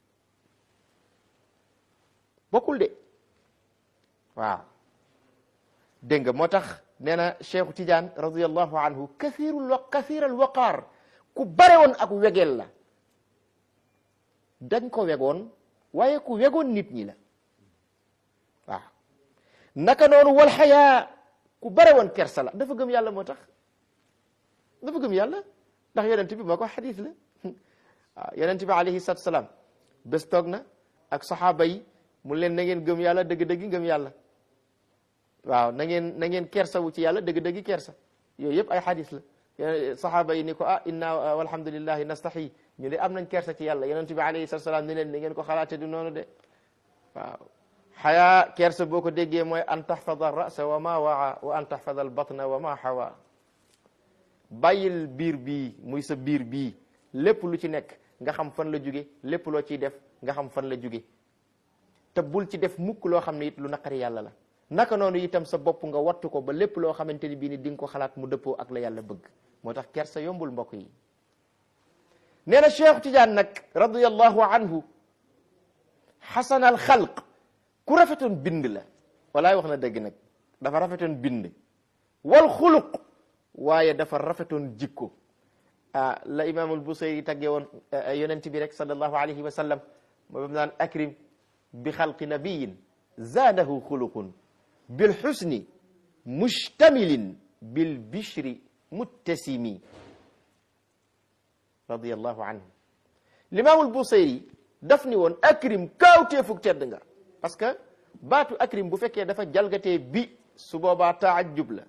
bokkul de waaw dégg nga moo tax nee na Cheikhu Tidiane radiallahu anhu kathirul wa kathiral waqaar ku bare woon ak wegeel la dañ ko wegoon waaye ku wegoon nit ñi la waaw naka noonu wal xayaa ku bare woon kersa la dafa gëm yàlla moo tax dafa gëm yàlla ndax yonent bi moo ko xadis la waaw yonent bi alayhi salatu salaam bés toog na ak saxaaba yi mu leen na ngeen gëm yàlla dëgg-dëgg gëm yàlla waaw na ngeen na ngeen kersawu ci yàlla dëgg-dëgg kersa yooyu yëpp ay xadis la saxaaba yi ni ko ah inna walhamdulillahi nastahi ñu de am nañ kersa ci yàlla yonent bi alayhi salatu salaam ni leen ni ngeen ko xalaate du noonu de waaw xayaa kersa boo ko déggee mooy an taxfada rasa wa ma waa wa an taxfada al batna wa ma xawa bàyyil biir bii muy sa biir bii lépp lu ci nekk nga xam fan la jóge lépp loo ciy def nga xam fan la jóge te bul ci def mukk loo xam ne it lu naqari yàlla la naka noonu itam sa bopp nga wattu ko ba lépp loo xamante ni bii ni di nga ko xalaat mu dëppoo ak la yàlla bëgg moo tax kersa yombul mbokk yi nee na Cheikh Tidiane nag radiyallahu anhu xasanal xalq ku rafetoon bind la walaay wax na dëgg nag dafa rafetoon bind wal xuluq waaye dafa rafetoon jikko ah la imaamul Busayri tàggee woon yonent bi rek sallallahu alayhi wa sallam moo bam naan akrim bi xalqi nabiyin zaadahu xuluqun bil xusni mustamilin bil bishri muttasimi radiyallahu anhu limaamul Busayri daf ni woon akrim kaawteefug tedd nga parce que baatu akrim bu fekkee dafa jalgatee bi su boobaa taajub la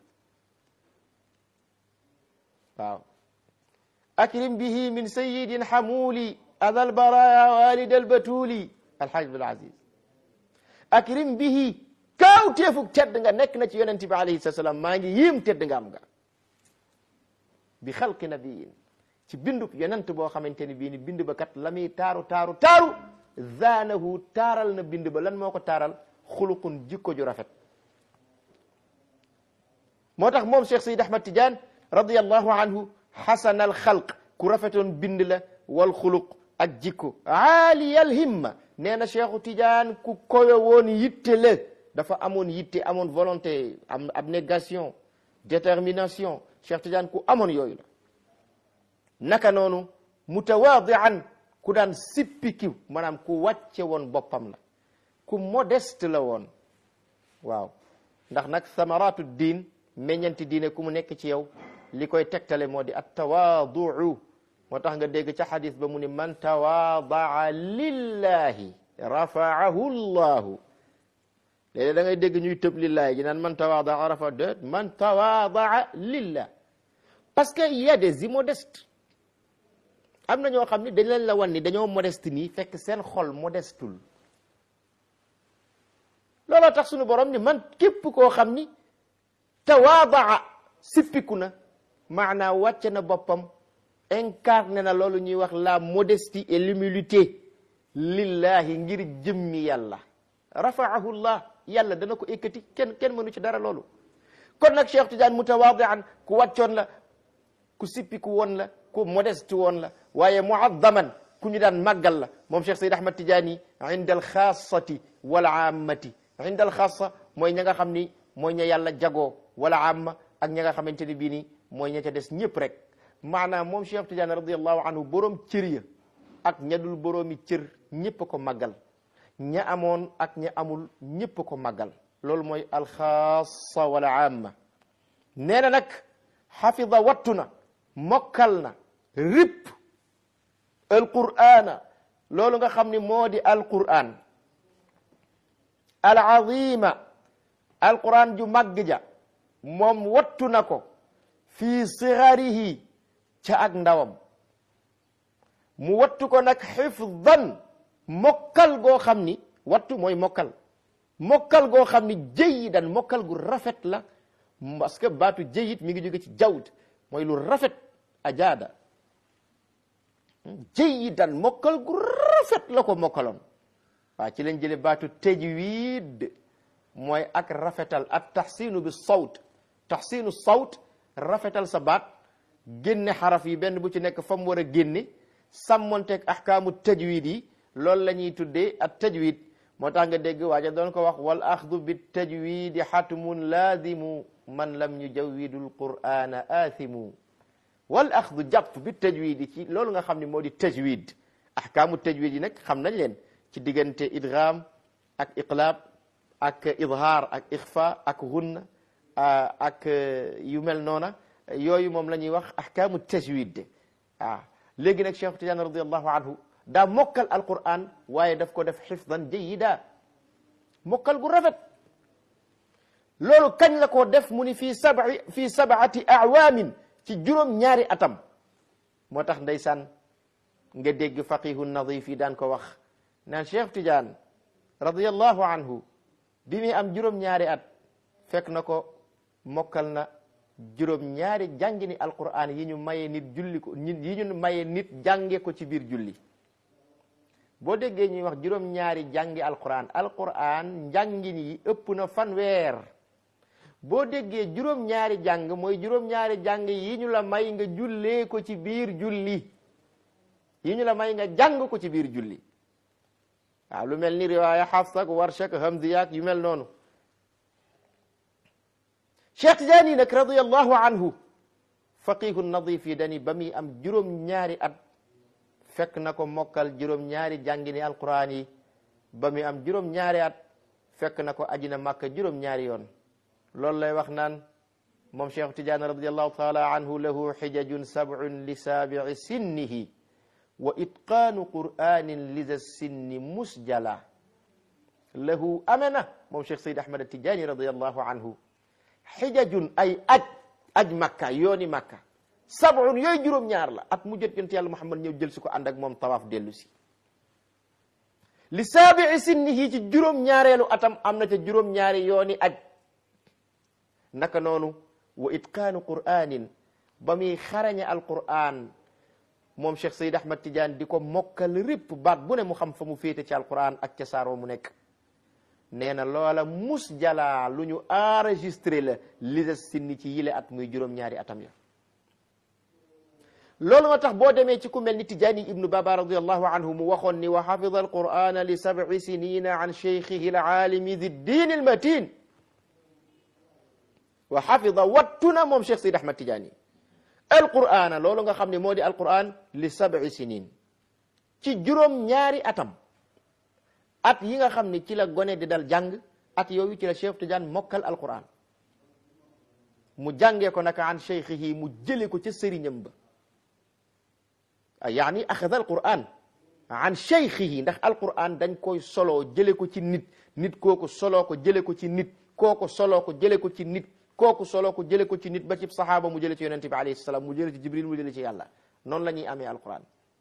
waaw akrim bihi min sayidin xamuli adal baraya walid albatuli alxaaj abdul aziz akrim bihi kaawteefug tedd nga nekk na ci yonent bi alayhi salatu salaam maa ngi yiim tedd nga am nga bi xalqi nabiyin ci bindub yonent boo xamante ni bii ni bind ba kat la muy taaru taaru taaru zaanahu taaral na bind ba lan moo ko taaral xuluqun jikko ju rafet moo tax moom Cheikh Sayid Ahmad Tidiane radiyallahu anhu xasanal xalq ku rafetoon bind la wal xuluq ak jikko aaliyal himma nee na Cheikhu Tidiane ku kowe woon yitte la dafa amoon yitte amoon volonté am abnégation détermination Cheikh Tidiane ku amoon yooyu la naka noonu mutawaadian ku daan sippikiw maanaam ku wàcce woon boppam la ku modeste la woon waaw ndax nag samaratu diin meññanti diine ku mu nekk ci yow li koy tegtale moo di at tawaaduu moo tax nga dégg ca xadis ba mu ni man tawaadaa lillahi rafaahu llahu léeg da ngay dégg ñuy tëb lillahi ji naan man tawaadaa rafa déet man tawaadaa lillah parce que il y a des immodestes am na ñoo xam ni dañ leen la wan ni dañoo modeste nii fekk seen xol modestul looloo tax suñu borom ni man képp koo xam ni tawaadaa sippiku na maanaa wàcce na boppam incarné na loolu ñuy wax la modestie et l'humilité lillahi ngir jëmmi yàlla rafaahu llah yàlla dana ko ekkati kenn kenn mënu ci dara loolu kon nag Cheikh Tidiane mutawaadian ku wàccoon la ku sippiku woon la ku modeste woon la waaye muaddaman ku ñu daan màggal la moom Cheikh Sayid Ahmad Tidiane inda al xaasati wal aamati inda al xaasa mooy ña nga xam ni mooy ña yàlla jagoo wala amma ak ña nga xamante ni bii ni mooy ña ca des ñëpp rek maanaam moom Cheikh Tidiane radiallahu anhu borom cër ya ak ña dul boroomi cër ñëpp ko màggal ña amoon ak ña amul ñëpp ko màggal loolu mooy alxaasa wala amma nee na nag xafida wattu na mokkal na rip alqur'ana loolu nga xam ni moo di alqur'an alazima alqur'an ju màgg ja moom wattu na ko fii sigarihi ca ak ndawam mu wattu ko nag xifdan mokkal goo xam ni wattu mooy mokkal mokkal goo xam ni jayidan mokkal gu rafet la parce que baatu jayid mi ngi jóge ci jawd mooy lu rafet ajaada jayidan mokkal gu rafet la ko mokkaloon waaw ci lañ jële baatu tajwid mooy ak rafetal at taxsinu bi sawt taxsinu sawt rafetal sa baat génne xaraf yi benn bu ci nekk fa mu war a génne sàmmonteeg ahkaamu tajwid yi loolu la ñuy tuddee at tajwid moo tax nga dégg waaja doon ko wax wal axdu bi tajwidi xatmun laazimu man lam yujawwidu alqur'ana aathimu wal axdu jàpp bi tajwid ci loolu nga xam ne moo di tajwid ahkaamu tajwid yi nag xam nañ leen ci diggante idgham ak iqlaab ak idhaar ak ixfa ak gunna ak yu mel noona yooyu moom la ñuy wax ahkaamu tajwid ah léegi nag Cheikh Tidiane radiallahu anhu daa mokkal alquran waaye daf ko def xifdan jayida mokkal gu rafet loolu kañ la ko def mu ni fii sabai fii sabaati awaamin ci juróom ñaari atam moo tax ndeysaan nga dégg faqihu nadif yi daan ko wax naan Cheikh Tidiane radiallahu anhu bi muy am juróom-ñaari at fekk na ko mokkal na juróom-ñaari jàngi ni alquran yi ñu maye nit julli ko yi ñu maye nit jànge ko ci biir julli boo déggee ñuy wax juróom-ñaari jàngi alquran alquran njàngin yi ëpp na fanweer boo déggee juróom-ñaari jàng mooy juróom-ñaari jàng yi ñu la may nga jullee ko ci biir julli yi ñu la may nga jàng ko ci biir julli waaw lu mel ni riwaaya Hafs ak Warsh ak Hamziya ak yu mel noonu Cheikh Tidiane nag radiyallahu anhu faqihu nadif yi dani ba muy am juróom-ñaari at fekk na ko mokkal juróom-ñaari jàngini alquran yi ba muy am juróom-ñaari at fekk na ko ajina màkka juróom-ñaari yoon loolu lay wax naan moom Cheikh Tidiane radiyallahu taala anhu lahu xijajun sab'un li saabi'i sinnihi wa itqaanu qur'anin liza sinni musjala lahu amana moom Cheikh Sayd Ahmad Tidiane radiyallahu anhu xijajun ay aj aj makka yooni makka sab'un yooyu juróom-ñaar la at mu jot yonent yàlla Muhammad ñëw jël si ko ànd ak moom tawaaf dellu si li saabi'i sinnihi ci juróom-ñaareelu atam am na ca juróom-ñaari yooni aj naka noonu wa itqaanu qur'anin ba muy xarañe alqur'an moom Cheikh Sayd Ahmad Tidiane di ko mokkal répp baat bu ne mu xam fa mu féete ci alqur'an ak ca saaroo mu nekk nee na loola mus jalaa lu ñu enregistré la li des sinni ci yile at muy juróom-ñaari atam ya loolu moo tax boo demee ci ku mel ni Tijaani ibnu Baba radiallahu anhu mu waxoon ni wa xafida alqur'ana li sab'i sinina an cheikhihi alaalimi di diin almatin wa xafida wattuna moom Cheikh Sidi Ahmad Tijaani alqur'ana loolu nga xam ne moo di alqur'an li sab'i sinin ci juróom-ñaari atam at yi nga xam ne ci la gone di dal jàng at yooyu ci la Cheikh Tidiane mokkal alquran mu jàngee ko naka an cheikhihi mu jële ko ca sëriñam ba yaani axada alquran an cheikhihi ndax alquran dañ koy soloo jële ko ci nit nit kooku soloo ko jële ko ci nit kooku soloo ko jële ko ci nit kooku soloo ko jële ko ci nit ba ci sahaaba mu jële ci yonente bi alayhi salaam mu jële ci jibril mu jële ci yàlla noonu la ñuy amee alquran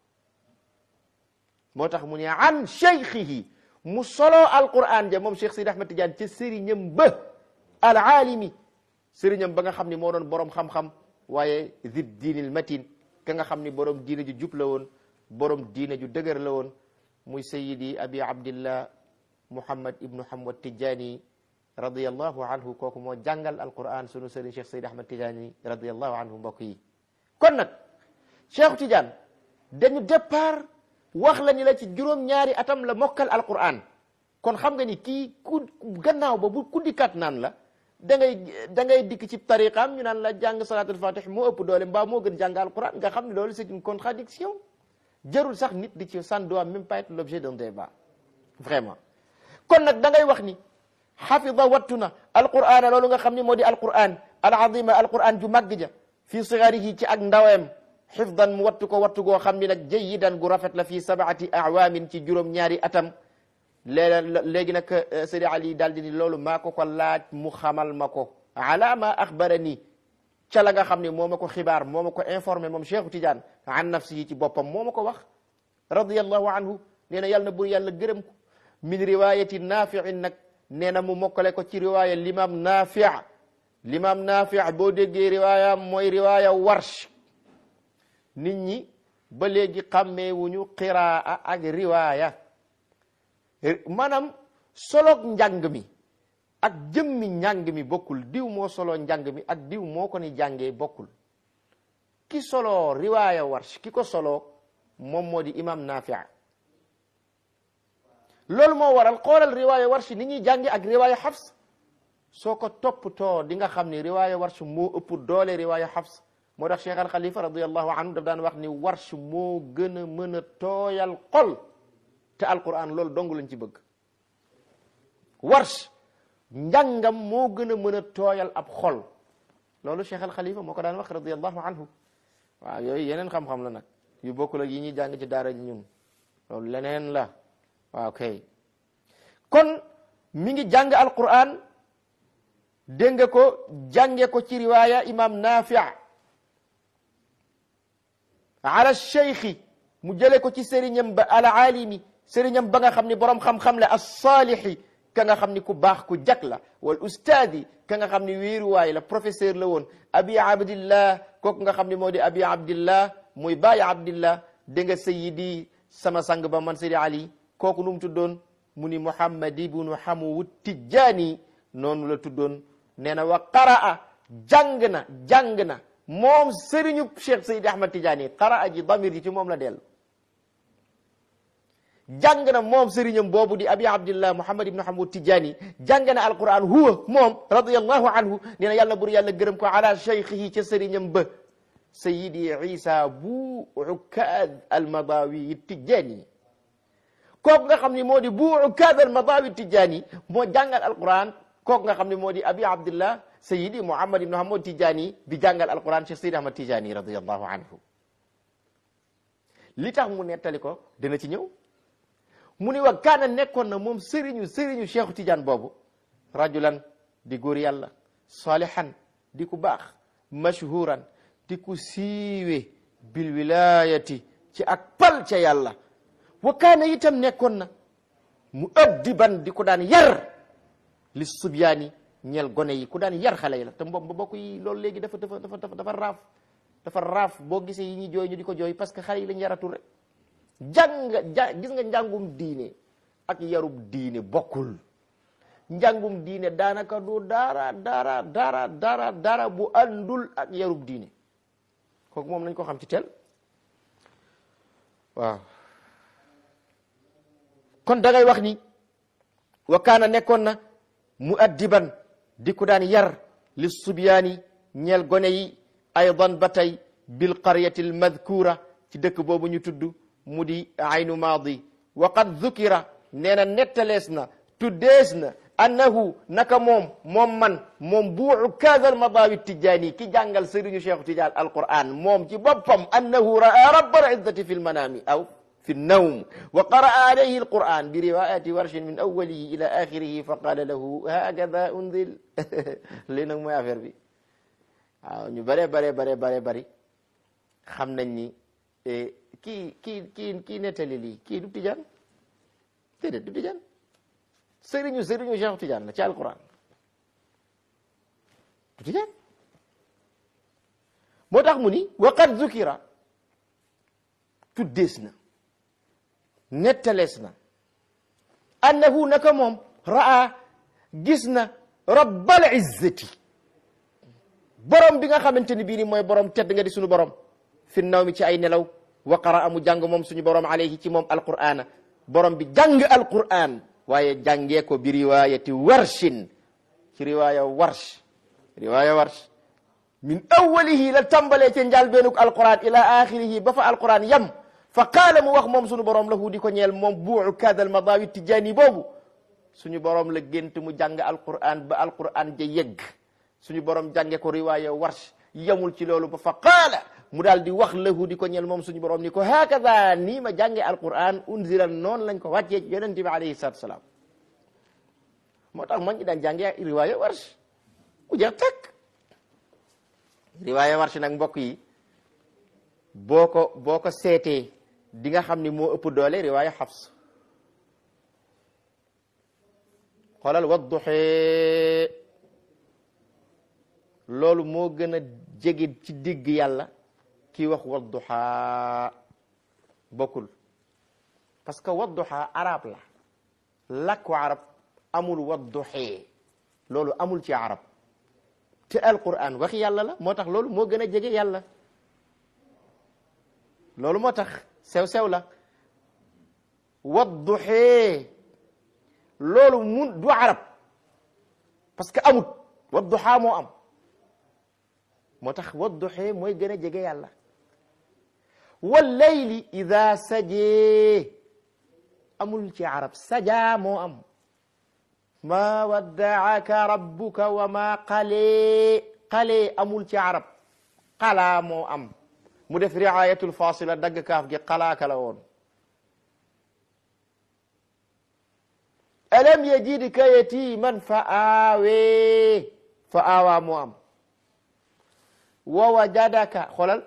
moo tax mu ne an cheikhihi mu soloo alquran ja moom Cheikh Sidi Ahmad Tidiane ca sëriñam ba alaalimi sëriñam ba nga xam ni moo doon borom xam-xam waaye zid diinil matin ka nga xam ni borom diine ju jub la woon borom diine ju dëgër la woon muy sayidi abi abdillah muhammad ibnu hamad Tidiane radiyallahu anhu kooku moo jàngal alquran sunu sëriñ Cheikh Sidi Ahmad Tidiane radiyallahu anhu mbokk yi kon nag Cheikh Tidiane dañu départ wax la ni la ci juróom-ñaari atam la mokkal alquran kon xam nga ni kii ku gannaaw ba bu ku dikkaat naan la da ngay da ngay dikk ci tariqaam ñu naan la jàng salatul fatih moo ëpp doole mbaa moo gën jàng alquran nga xam ne loolu c'est une contradiction jarul sax nit di ci ça ne doit même pas être l'objet d'un débat vraiment kon nag da ngay wax ni xafida wattu na alquran loolu nga xam ni moo di alquran alazima alquran ju màgg ja fii sigarihi ci ak ndawem xifdan mu wattu ko wattu goo xam ni nag jayidan gu rafet la fii sabaati awaamin ci juróom-ñaari atam léeg léegi nag Seydi Ali daal di ni loolu maa ko ko laaj mu xamal ma ko ala ma axbarani ca la nga xam ne moo ma ko xibaar moo ma ko informé moom Cheikhu Tidiane an nafsihi ci boppam moo ma ko wax radiyallahu anhu nee na yàlla na bur yàlla gërëm ko min riwayati nafiin nag nee na mu mokkale ko ci riwaya limam nafi limam nafi boo déggee riwaya mooy riwaya warsh nit ñi ba léegi xàmmeewuñu qiraa ak riwaaya maanaam soloog njàng mi ak jëmmi njàng mi bokkul diw moo solo njàng mi ak diw moo ko ni jàngee bokkul ki solo riwaaya warsh ki ko solo moom moo di imam nafia loolu moo waral xoolal riwaaya warsh ni ñuy jànge ak riwaaya xafs soo ko toppatoo di nga xam ni riwaaya warsh moo ëpp doole riwaaya xafs moo tax cheikh al xalifa radiallahu anhu daf daan wax ni warsh moo gën a mën a tooyal xol te alquran loolu dong lañ ci bëgg warsh njàngam moo gën a mën a tooyal ab xol loolu cheikh al xalifa moo ko daan wax radiallahu anhu waaw yooyu yeneen xam-xam la nag yu bokkul ak yi ñuy jàng ci daara ji ñun loolu leneen la waaw kay kon mi ngi jàng alquran dégg nga ko jànge ko ci riwaaya imam nafi ala cheikhi mu jële ko ci sëriñam ba al alimi sëriñam ba nga xam ne borom xam-xam la as-saalixi ka nga xam ni ku baax ku jag la wal ustaadi ka nga xam ni wéeruwaay la professeur la woon abi abdillah kooku nga xam ni moo di abi abdillah muy bàyyi abdillah dégg nga sayidi sama sang ba man sidi ali kooku nu mu tuddoon mu ni muhammad ibnu hamu tijjaani noonu la tuddoon nee na wa qaraa jàng na jàng na moom sëriñu cheikh sayidi ahmad tijjaani qaraa ji damir ji ci moom la dellu jàng na moom sëriñam boobu di abi abdillah muhammad ibnu hamud tijani jàng na alquran huwa moom radiallahu anhu nee na yàlla bur yàlla gërëm ko ala cheikhihi ca sëriñam ba sayidi isa bu ukaad almadawi tijani kooku nga xam ne moo di bu ukaad almadawi tijani moo jàngal alquran kooku nga xam ne moo di abi abdillah sayidi muhammad ibnu hamud tijani bi jàngal alquran cheikh sayidi ahmad tijani radiallahu anhu li tax mu nettali ko dina ci ñëw mu ni wa kaana nekkoon na moom sëriñu sëriñu cheikhu tidiane boobu rajulan di góor yàlla salihan di ku baax mashhuran di ku siiwe bil wilayati ci ak pal ca yàlla wa kaana itam nekkoon na mu addiban di ku daan yar li subyaani ñeel gone yi ku daan yar xale yi la te mboom ba bokk yi loolu léegi dafa dafa dafa dafa raaf dafa raaf boo gisee yi ñuy jooy ñu di ko jooy parce que xale yi lañ yaratul rek jàng ja gis nga njàngum diine ak yarub diine bokkul njàngum diine daanaka du dara dara dara dara dara bu àndul ak yarub diine kooku moom nañ ko xam ci tel waaw kon da ngay wax ni wa kaana nekkoon na mu addiban di ku daan yar li subyaani ñeel gone yi aydan ba tey bil qaryati al madkura ci dëkk boobu ñu tudd mu di aynu maadi wa qad dhukira nee na nettalees na tuddees na annahu naka moom moom man moom buu kaadal madawi tijaani ki jàngal sëriñu cheikhu tidiane alquran moom ci boppam annahu raa rabbal izzati fi lmanami aw fi nnawm wa qaraa alayhi alquran bi riwayati warshin min awalihi ila axirihi fa qala lahu hakada unzil lii nag mooy affaire bi waaw ñu bare bare bare bare bari xam nañ ni kii kii kii kii nettali lii kii du tijaan déedéet du tijaan sëriñu sëriñu Cheikh Tijaan la ci alquran du tijaan moo tax mu ni waqad zukira tuddees na nettalees na annahu naka moom raa gis na rabbal izzati borom bi nga xamante ni bii ni mooy borom tedd nga di sunu borom fi naw mi ci ay nelaw wa qaraa mu jàng moom suñu borom alayhi ci moom alqur'ana borom bi jàng alqur'an waaye jàngee ko bi riwayati warshin ci riwaya warsh riwaya warsh min awwalihi la tàmbalee ca njàlbeenuk alqur'an ila axirihi ba fa alqur'an yam fa qaala mu wax moom suñu borom lahu di ko ñeel moom buu kaada almadawi tijaani boobu suñu borom la gént mu jàng alqur'an ba alqur'an ja yegg suñu borom jànge ko riwaya warsh yamul ci loolu ba fa qaala mu daal di wax lahu di ko ñel moom suñu borom ni ko hakada nii ma jànge alquran unzila noonu lañ ko wàccee ci yonente bi alayhi salatu salaam moo tax man ñi daan jànge riwaaya warsh ku jeex takk riwaaya warsh nag mbokk yi boo ko boo ko seetee di nga xam ni moo ëpp doole riwaaya xafs xoolal wadduxee loolu moo gën a jege ci digg yàlla kii wax wadduha bokkul parce que wadduha arab la làkku arab amul wadduxee loolu amul ci arab te alquran waxi yàlla la moo tax loolu moo gën a jege yàlla loolu moo tax sew-sew la wadduxee loolu mun du arab parce que amut wadduha moo am moo tax wadduxee mooy gën a jege yàlla wallayli ida sajee amul ci arab sajaa moo am ma waddaaka rabbuka wa ma qalee qalee amul ci arab qalaa moo am mu def riayatul fasila dagg kaaf gi qalaaka la woon alam yajidka yatiman fa aawee fa aawaa moo am wa wajadaka xoolal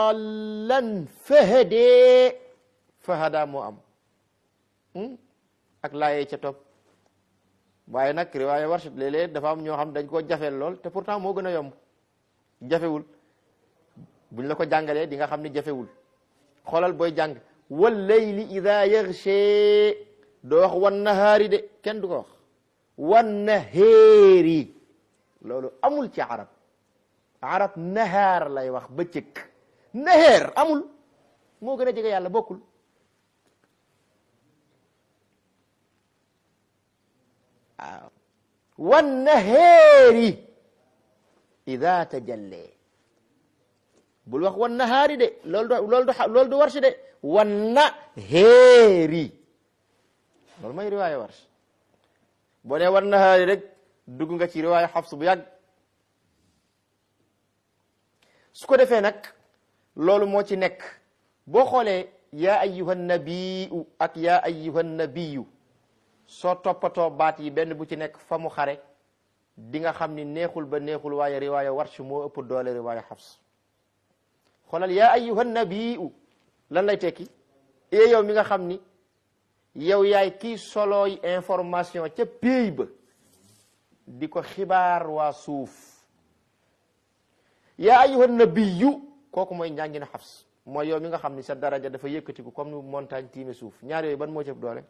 dallan fahadee fahada moo am ak laayee ca topp waaye nag riwaaya warsh léeg-léeg dafa am ñoo xam dañ koo jafeel lool te pourtant moo gën a yomb jafewul buñ la ko jàngalee di nga xam ni jafewul xoolal booy jàng wal layli ida yaxshe doo wax wan nahaari de kenn du ko wax wan naheeri loolu amul ci arab arab nahaar lay wax bëccëg naheer amul moo gën a jege yàlla bokkul waaw wan naheeri ida tajallee bul wax wan nahaari de loolu du loolu du loolu du warsh de wan naheeri loolu mooy riwaaya warsh boo nee wan nahaari rek dugg nga ci riwaaya xafs bu yàgg su ko defee nag loolu moo ci nekk boo xoolee yaa ayyuhan nabiyu ak yaa ayyuhan nabiyu soo toppatoo baat yi benn bu ci nekk fa mu xare di nga xam ni neexul ba neexul waaye riwaaya warsh moo ëpp doole riwaaya xafs xoolal yaa ayyuhan nabiyu lan lay tekki ee yow mi nga xam ni yow yaay kii solooy information ca péey ba di ko xibaar waa suuf yaa ayyuhan nabiyu kooku mooy njàngina xafs mooy yow mi nga xam ni sa daraja dafa yëkkatiku comme ni montagne tiime suuf ñaar yooyu ban moo ci ëpp doole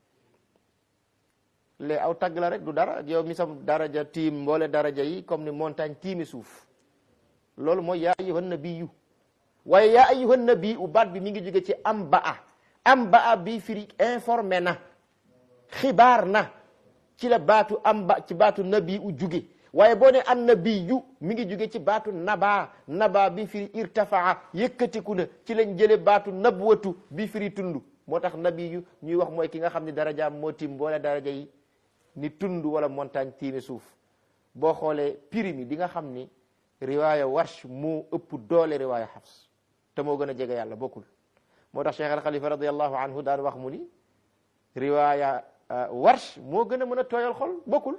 lée aw tagg la rek du dara yow mi sa daraja tiim mboole daraja yi comme ni montagne tiime suuf loolu mooy yaa ayyuhan nabiyu waaye yaa ayyuhan nabiyu baat bi mi ngi jóge ci am ba a am ba a bi firi informé na xibaar na ci la baatu am ba ci baatu nabi u jóge waaye boo ne an nabiyu mi ngi jóge ci baatu naba naba bi firi irtafaa yëkkatiku na ci lañ jële baatu nabwatu bi firi tund moo tax nabiyu ñuy wax mooy ki nga xam ne darajaam moo tim boole daraja yi ni tund wala montagne tiime suuf boo xoolee piri mi di nga xam ni riwaaya warsh moo ëpp doole riwaaya xafs te moo gën a jege yàlla bokkul moo tax cheikh al xalifa radiallahu anhu daan wax mu ni riwaaya warsh moo gën a mën a tooyal xol bokkul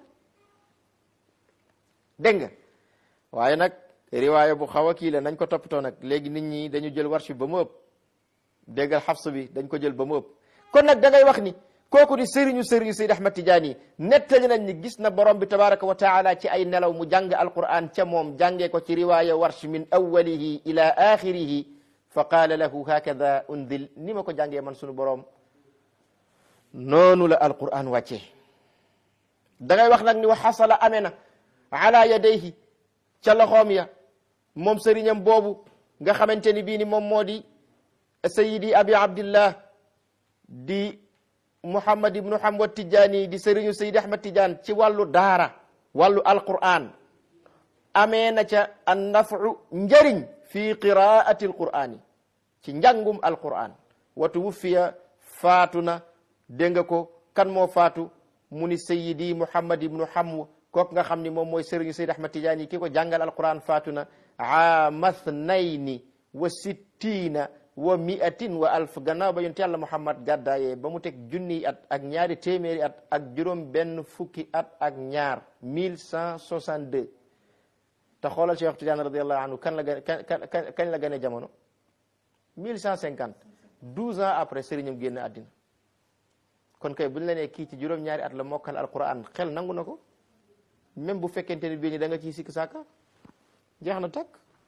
dégg nga waaye nag riwaaya bu xaw a kii la nañ ko toppatoo nag léegi nit ñi dañu jël warsh bi ba mu ëpp déggal xafs bi dañ ko jël ba mu ëpp kon nag da ngay wax ni kooku di sëriñu sëriñu Seyd Ahmad Tijaani nettali nañ ni gis na borom bi tabaraka wa taala ci ay nelaw mu jàng alquran ca moom jàngee ko ci riwaaya warsh min awwalihi ila axirihi fa qaala lahu hakada undil ni ma ko jàngee man sunu borom noonu la alquran wàccee da ngay wax nag ni wa xasala amee na ala yadayhi ca loxoom ya moom sëriñam boobu nga xamante ni bii ni moom moo di sayidi abi abdillah di muhammad ibnu hamad tijaani di sëriñu sayidi ahmad tijaan ci wàllu daara wàllu alquran amee na ca an nafu njëriñ fi qiraati alqur'ani ci njàngum alquran wa tuwuffiya faatu na dégg nga ko kan moo faatu mu ni sayidi muhammad ibnu hamw kooku nga xam ni moom mooy sëriñu sayid ahmad tijaani ki ko jàngal alquran faatu na aama thnayni wa sittina wa miatin wa alf gannaaw ba yonent yàlla muhammad gàddaayee ba mu teg junniy at ak ñaari téeméeri at ak juróom benn fukki at ak ñaar mille cent soixante deux te xoolal Cheikh Tidiane radiallahu anhu kan la gën kañ kañ la gën a jamono mille cent cinquante douze ans après sëriñam génn àddina kon kay buñ la nee kii ci juróom-ñaari at la mokkal alquran xel nangu na ko même bu fekkente ni bii ni da nga ciy sikk sàkka jeex na takk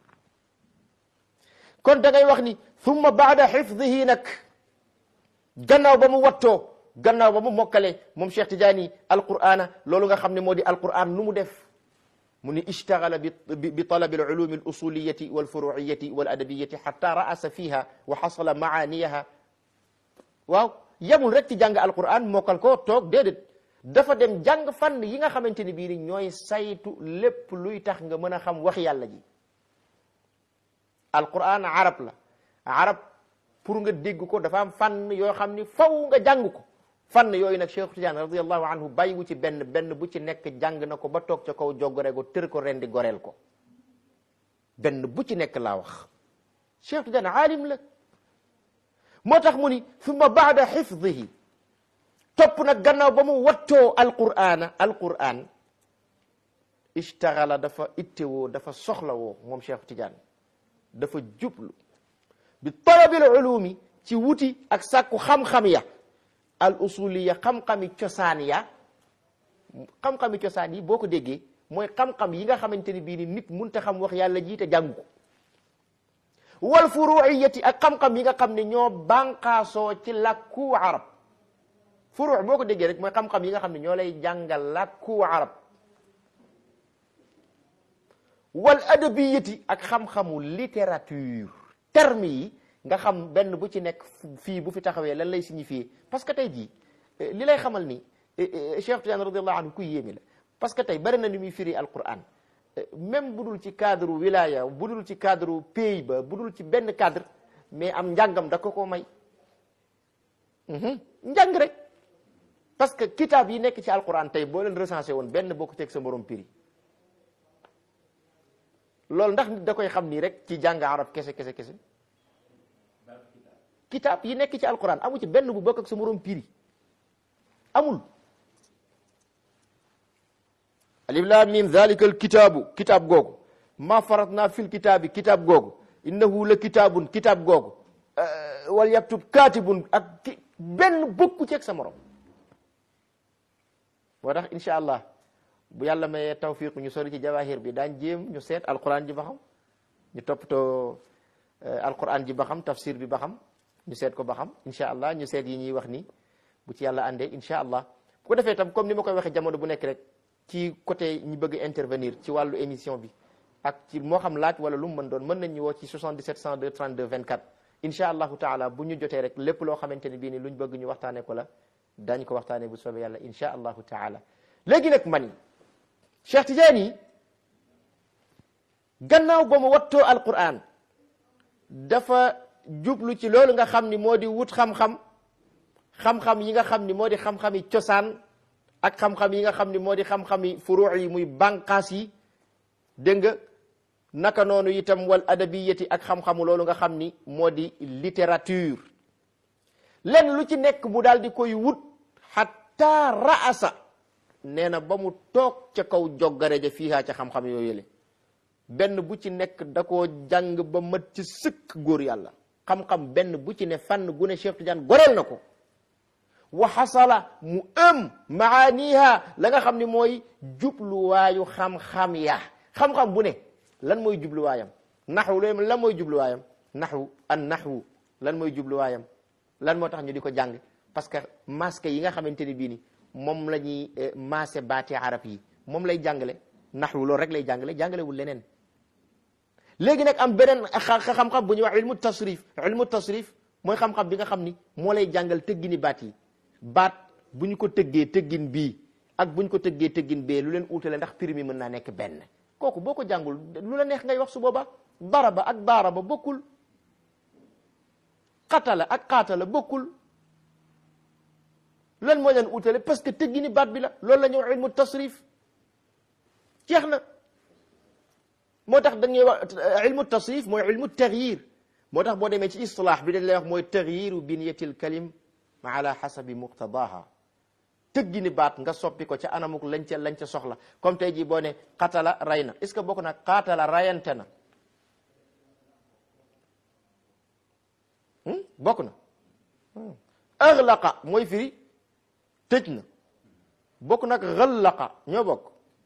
kon da ngay wax ni thumma baada xifdihi nag gannaaw ba mu wattoo gannaaw ba mu mokkale moom Cheikh Tidiane alqur'ana loolu nga xam ne moo di alqur'an nu mu def mu ni ishtagala bi bi talabi alulumi alusuliyati walfuruiyati waladabiyati xata raasa fiha wa xasala maaniyaha waaw yamul rek ci jàng alqur'an mokkal ko toog déedéet dafa dem jàng fànn yi nga xamante ni bii ni ñooy saytu lépp luy tax nga mën a xam wax yàlla ji alquran arab la arab pour nga dégg ko dafa am fànn yoo xam ni faw nga jàng ko fànn yooyu nag Cheikh Tidiane radiallahu anhu bàyyiwu ci benn benn bu ci nekk jàng na ko ba toog ca kaw joggore ko tër ko rendi goreel ko benn bu ci nekk laa wax Cheikh Tidiane aalim la moo tax mu ni summa baada xifdihi topp nag gannaaw ba mu wattoo alqur'ana alqur'an ishtagala dafa ittewoo dafa soxlawoo moom Cheikh Tidiane dafa jublu bi talabil ulumi ci wuti ak sàkku xam-xam ya al usuliya xam-xami cosaan ya xam-xami cosaan yi boo ko déggee mooy xam-xam yi nga xamante ni bii ni nit munta xam wax yàlla ji te jàng ko wal furuiyati ak xam-xam yi nga xam ne ñoo bànqaasoo ci làkku arab furu boo ko déggee rek mooy xam-xam yi nga xam ne ñoo lay jàngal làkku arab wal adabiyati ak xam-xamu littérature terme yi nga xam benn bu ci nekk fii bu fi taxawee lan lay signifier parce que tey jii li lay xamal ni Cheikh Tidiane radiallahu anhu ku yéemi la parce que tey bari na ni muy firi alquran même bu dul ci cadre wilaya bu dul ci cadre pays ba bu dul ci benn cadre mais am njàngam da ko ko may njàng rek parce que kitaab yi nekk ci alquran tey boo leen recensé woon benn boo ko teg sa morom firi loolu ndax nit da koy xam nii rek ci jàng arab kese kese kese kitaab yi nekk ci alquran amu ci benn bu bokk ak sa morom firi amul alif lam mim dhalika al kitaabu kitaab googu ma faratna fil kitaabi kitaab googu innahu la kitaabun kitaab googu wal yaktub katibun ak ki benn bokku ceeg sa morom moo tax incha allah bu yàlla mayee tawfiq ñu sori ci jawahir bi daañ jéem ñu seet alquran ji ba xam ñu toppatoo alquran ji ba xam tafsir bi ba xam ñu seet ko ba xam incha allah ñu seet yi ñuy wax ni bu ci yàlla àndee incha allah bu ko defee tam comme ni ma koy waxee jamono bu nekk rek ci côté ñi bëgg intervenir ci wàllu émission bi ak ci moo xam laaj wala lu mu mën doon mën nañ ñu woo ci 77 102 32 24 incha allahu taala bu ñu jotee rek lépp loo xamante ne bii ni luñ bëgg ñu waxtaanee ko la dañ ko waxtaanee bu soobee yàlla incha allahu taala léegi nag man Cheikh Tidiane yi gannaaw ba mu wattoo Alqur'an dafa jublu ci loolu nga xam ni moo di wut xam-xam xam-xam yi nga xam ni moo di xam-xami cosaan ak xam-xam yi nga xam ni moo di xam-xami furuu yi muy bànqaas yi dégg nga naka noonu itam wal adabiyati ak xam-xamu loolu nga xam ni moo di littérature lenn lu ci nekk mu daal di koy wut hatta raasa nee na ba mu toog ca kaw joggare ja fiihaa ca xam-xam yooyu yële benn bu ci nekk da koo jàng ba mat ci sëkk góor yàlla xam-xam benn bu ci ne fànn gu ne Cheikh Tidiane goreel na ko wa xasala mu ëm maaniha la nga xam ni mooy jubluwaayu xam-xam ya xam-xam bu ne lan mooy jubluwaayam naxwu loolu lan mooy jubluwaayam naxwu an naxwu lan mooy jubluwaayam lan moo tax ñu di ko jàng parce que masque yi nga xamante ni bii ni moom la ñuy maase baati arab yi moom lay jàngale naxwu loolu rek lay jàngale jàngalewul leneen léegi nag am beneen xam-xam bu ñuy wax ilmu tasrif ilmu tasrif mooy xam-xam bi nga xam ni moo lay jàngal tëggini baat yi baat bu ñu ko tëggee tëggin bii ak bu ñu ko tëggee tëggin bee lu leen uutale ndax prix mi mën naa nekk benn kooku boo ko jàngul lu la neex ngay wax su booba daraba ak daaraba bokkul xatala ak xaatala bokkul lan moo leen uutale parce que tëggini baat bi la loolu la ñuy wax ilmu tasrif jeex na moo tax dañuy wax ilmu tasrif mooy ilmu tagyir moo tax boo demee ci istilaax bi dañ lay wax mooy tagyiru biniyatil kalim ala xasabi muqtadaha tëggini baat nga soppi ko ca anamuk lañ ca lañ ca soxla comme tey jii boo ne xatala ray na est ce que bokk na xaatala rayante na bokk na axlaqa mooy firi tëj na bokk nag xallaqa ñoo bokk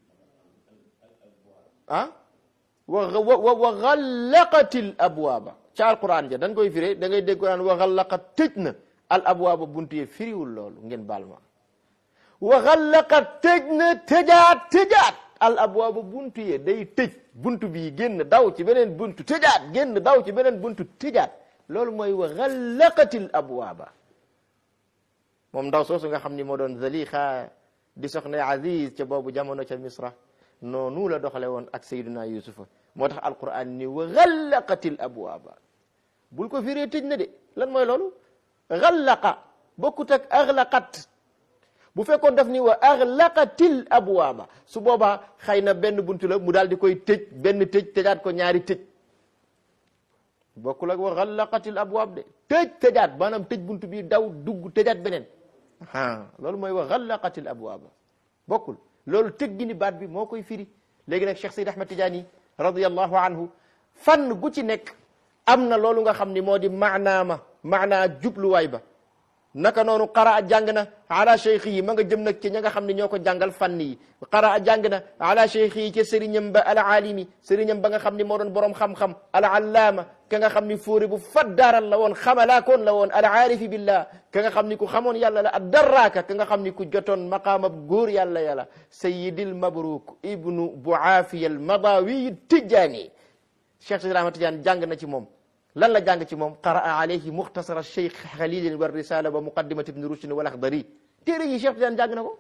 ah wa wa wa xallaqatil abwaaba ca alquran ja dañ koy firee da ngay dégg ko naan wa xallaqa tëj na al abwaaba buntu yee firiwul loolu ngeen baal ma wa xallaqa tëj na tëjaat tëjaat al abwaaba buntu yee day tëj buntu bii génn daw ci beneen buntu tëjaat génn daw ci beneen buntu tëjaat loolu mooy wa xallaqatil abwaaba moom ndaw soosu nga xam ni moo doon Zalixa di soxna Aziz ca boobu jamono ca Misra noonu la doxale woon ak Sayyiduna Yusufa moo tax alquran ni wa xallaqatil abwaaba bul ko firee tëj na de lan mooy loolu xallaqa bokkut ak axlaqat bu fekkoon daf ni wa axlaqatil abwaaba su boobaa xëy na benn buntu la mu daal di koy tëj benn tëj tëjaat ko ñaari tëj bokkul ak wa xallaqatil abwaab de tëj tëjaat maanaam tëj buntu bi daw dugg tëjaat beneen ah loolu mooy wa xallaqatil abwaaba bokkul loolu tëggini baat bi moo koy firi léegi nag Cheikh Seydi Ahmad Tidiane radiyallahu anhu fànn gu ci nekk am na loolu nga xam ni moo di maanaama maanaa jubluwaay ba naka noonu qaraa jàng na ala cheikh yi ma nga jëm nag ci ña nga xam ne ñoo ko jàngal fànn yi qaraa jàng na ala cheikh yi ca sëriñam ba al alimi sëriñam ba nga xam ne moo doon borom xam-xam al allaama ka nga xam ni fóori bu faddaaral la woon xamalaakoon la woon al aarifi billah ka nga xam ni ku xamoon yàlla la ad darraaka ka nga xam ni ku jotoon maqaamab góor yàlla yàlla sayidil mabruk ibnu buaafiya al madawi tijjaani cheikh sidi ahmad tidiane jàng na ci moom lan la jàng ci moom qaraa alayhi muxtasara cheikh xalilin wa risala wa muqaddimat ibni rushdin wal axdari téere yi cheikh tidiane jàng na ko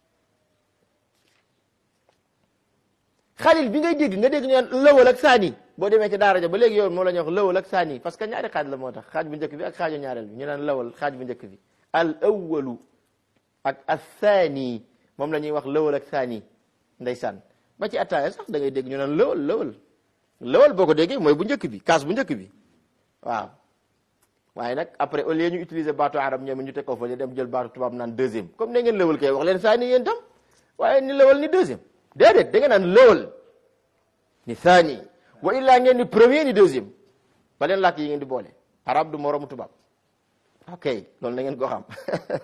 xalil bi ngay dégg nga dégg ñu naan lëwal ak saani boo demee ci daara ja ba léegi yow moo la ñuy wax lëwal ak saani parce que ñaari xaaj la moo tax xaaj bu njëkk bi ak xaaju ñaareel bi ñu naan lëwal xaaj bu njëkk bi al awalu ak athani moom la ñuy wax lëwal ak saani ndeysaan ba ci attaaya sax da ngay dégg ñu naan lëwal lëwal lëwal boo ko déggee mooy bu njëkk bi kaas bu njëkk bi waaw waaye nag après au lieu ñu utiliser baatu arab ñoom ñu teg ko fa dem jël baatu tubaab naan deuxième comme ne ngeen lëwal kay wax leen saani yéen tam waaye ni lëwal ni deuxième déedéet da ngeen naan lëwal ni saani wa illaa ngeen ni premier ni deuxième ba leen làkk yi ngeen di boole arab du moromu tubaab ok loolu na ngeen ko xam